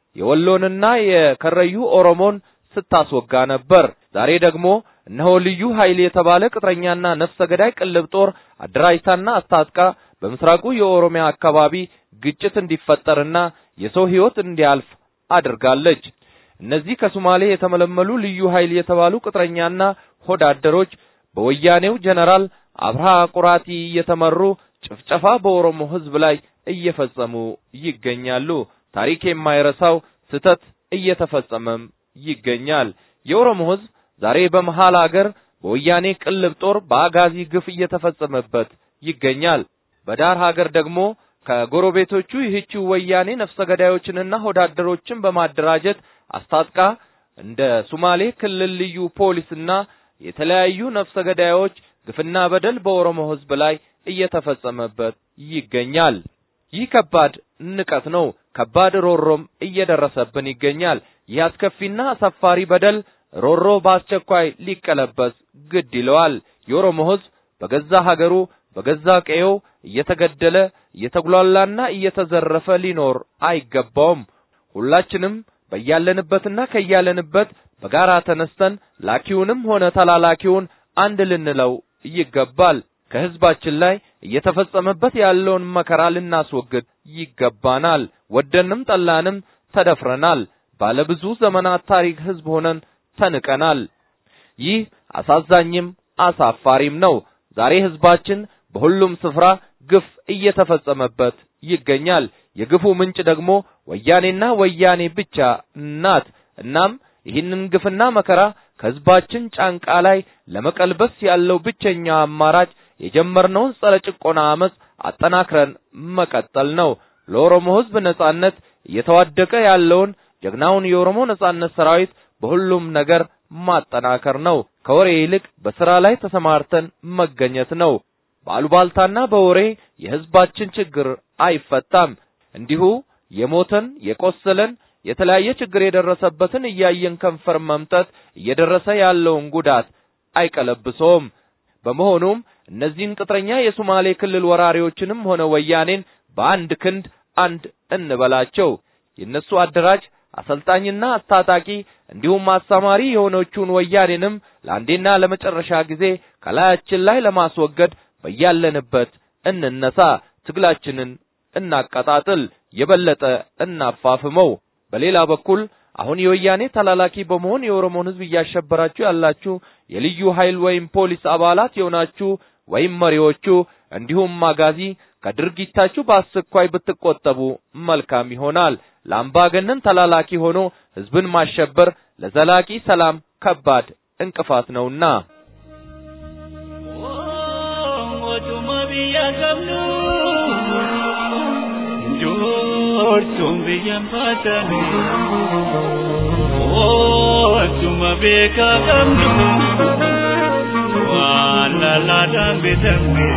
የወሎንና የከረዩ ኦሮሞን ስታስወጋ ነበር። ዛሬ ደግሞ እነሆ ልዩ ኃይል የተባለ ቅጥረኛና ነፍሰ ገዳይ ቅልብ ጦር አደራጅታና አስታጥቃ በምስራቁ የኦሮሚያ አካባቢ ግጭት እንዲፈጠርና የሰው ሕይወት እንዲያልፍ አድርጋለች። እነዚህ ከሶማሌ የተመለመሉ ልዩ ኃይል የተባሉ ቅጥረኛና ሆዳደሮች በወያኔው ጀነራል አብርሃ ቁራቲ እየተመሩ ጭፍጨፋ በኦሮሞ ሕዝብ ላይ እየፈጸሙ ይገኛሉ። ታሪክ የማይረሳው ስህተት እየተፈጸመም ይገኛል። የኦሮሞ ሕዝብ ዛሬ በመሃል አገር በወያኔ ቅልብ ጦር በአጋዚ ግፍ እየተፈጸመበት ይገኛል። በዳር ሀገር ደግሞ ከጎረቤቶቹ ይህችው ወያኔ ነፍሰ ገዳዮችንና ሆዳደሮችን በማደራጀት አስታጥቃ እንደ ሶማሌ ክልል ልዩ ፖሊስና የተለያዩ ነፍሰ ገዳዮች ግፍና በደል በኦሮሞ ሕዝብ ላይ እየተፈጸመበት ይገኛል። ይህ ከባድ ንቀት ነው። ከባድ ሮሮም እየደረሰብን ይገኛል። ይህ አስከፊና አሳፋሪ በደል ሮሮ በአስቸኳይ ሊቀለበስ ግድ ይለዋል። የኦሮሞ ሕዝብ በገዛ ሀገሩ በገዛ ቀዬው እየተገደለ እየተጉላላና እየተዘረፈ ሊኖር አይገባውም። ሁላችንም በያለንበትና ከያለንበት በጋራ ተነስተን ላኪውንም ሆነ ተላላኪውን አንድ ልንለው ይገባል። ከህዝባችን ላይ እየተፈጸመበት ያለውን መከራ ልናስወግድ ይገባናል። ወደንም ጠላንም ተደፍረናል። ባለብዙ ዘመናት ታሪክ ህዝብ ሆነን ተንቀናል። ይህ አሳዛኝም አሳፋሪም ነው። ዛሬ ህዝባችን በሁሉም ስፍራ ግፍ እየተፈጸመበት ይገኛል። የግፉ ምንጭ ደግሞ ወያኔና ወያኔ ብቻ ናት። እናም ይህንን ግፍና መከራ ከህዝባችን ጫንቃ ላይ ለመቀልበስ ያለው ብቸኛ አማራጭ የጀመርነውን ጸረ ጭቆና አመጽ አጠናክረን መቀጠል ነው። ለኦሮሞ ህዝብ ነጻነት እየተዋደቀ ያለውን ጀግናውን የኦሮሞ ነጻነት ሰራዊት በሁሉም ነገር ማጠናከር ነው። ከወሬ ይልቅ በስራ ላይ ተሰማርተን መገኘት ነው። በአሉባልታና በወሬ የህዝባችን ችግር አይፈታም። እንዲሁ የሞተን የቆሰለን የተለያየ ችግር የደረሰበትን እያየን ከንፈር መምጠት እየደረሰ ያለውን ጉዳት አይቀለብሰውም። በመሆኑም እነዚህን ቅጥረኛ የሶማሌ ክልል ወራሪዎችንም ሆነ ወያኔን በአንድ ክንድ አንድ እንበላቸው። የእነሱ አደራጅ አሰልጣኝና አስታጣቂ እንዲሁም አስተማሪ የሆነችውን ወያኔንም ለአንዴና ለመጨረሻ ጊዜ ከላያችን ላይ ለማስወገድ በያለንበት እንነሳ። ትግላችንን እናቀጣጥል፣ የበለጠ እናፋፍመው። በሌላ በኩል አሁን የወያኔ ተላላኪ በመሆን የኦሮሞን ህዝብ እያሸበራችሁ ያላችሁ የልዩ ኃይል ወይም ፖሊስ አባላት የሆናችሁ ወይም መሪዎቹ እንዲሁም ማጋዚ ከድርጊታችሁ በአስቸኳይ ብትቆጠቡ መልካም ይሆናል። ለአምባገነን ተላላኪ ሆኖ ህዝብን ማሸበር ለዘላቂ ሰላም ከባድ እንቅፋት ነውና። Jortuun biyyan baatame Ootuma beekaa qabnu waan lallaadhaan bitame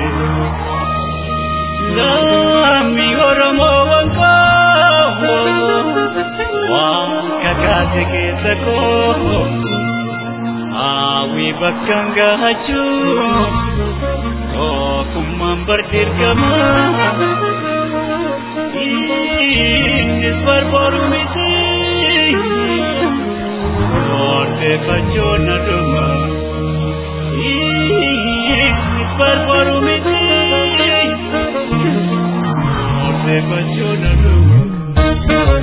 Lammii Oromoo wanqoo waan kakaase keessa koo Hawwii bakkaan gaachuu Tokkummaan bardirgamaa Innis barbaadu miti Odeeffachoon aduma Innis barbaadu miti Odeeffachoon aduma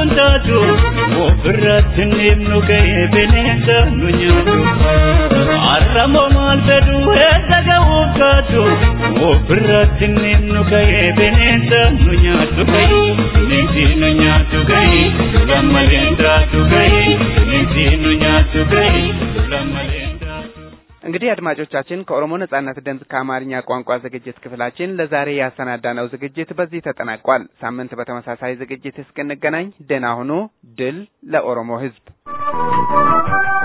nuun taatu ofirratti neemnu ga'ee bineensa nu nyaatu arramoo maal fedhu eessa ga'uuf kaatu ofirratti neemnu ga'ee bineensa nu nyaatu ga'ee bineensi nu nyaatu ga'ee lammaleen taatu ga'ee bineensi nu nyaatu ga'ee lammaleen እንግዲህ አድማጮቻችን ከኦሮሞ ነጻነት ድምፅ ከአማርኛ ቋንቋ ዝግጅት ክፍላችን ለዛሬ ያሰናዳነው ዝግጅት በዚህ ተጠናቋል። ሳምንት በተመሳሳይ ዝግጅት እስክንገናኝ ደህና ሁኑ። ድል ለኦሮሞ ሕዝብ!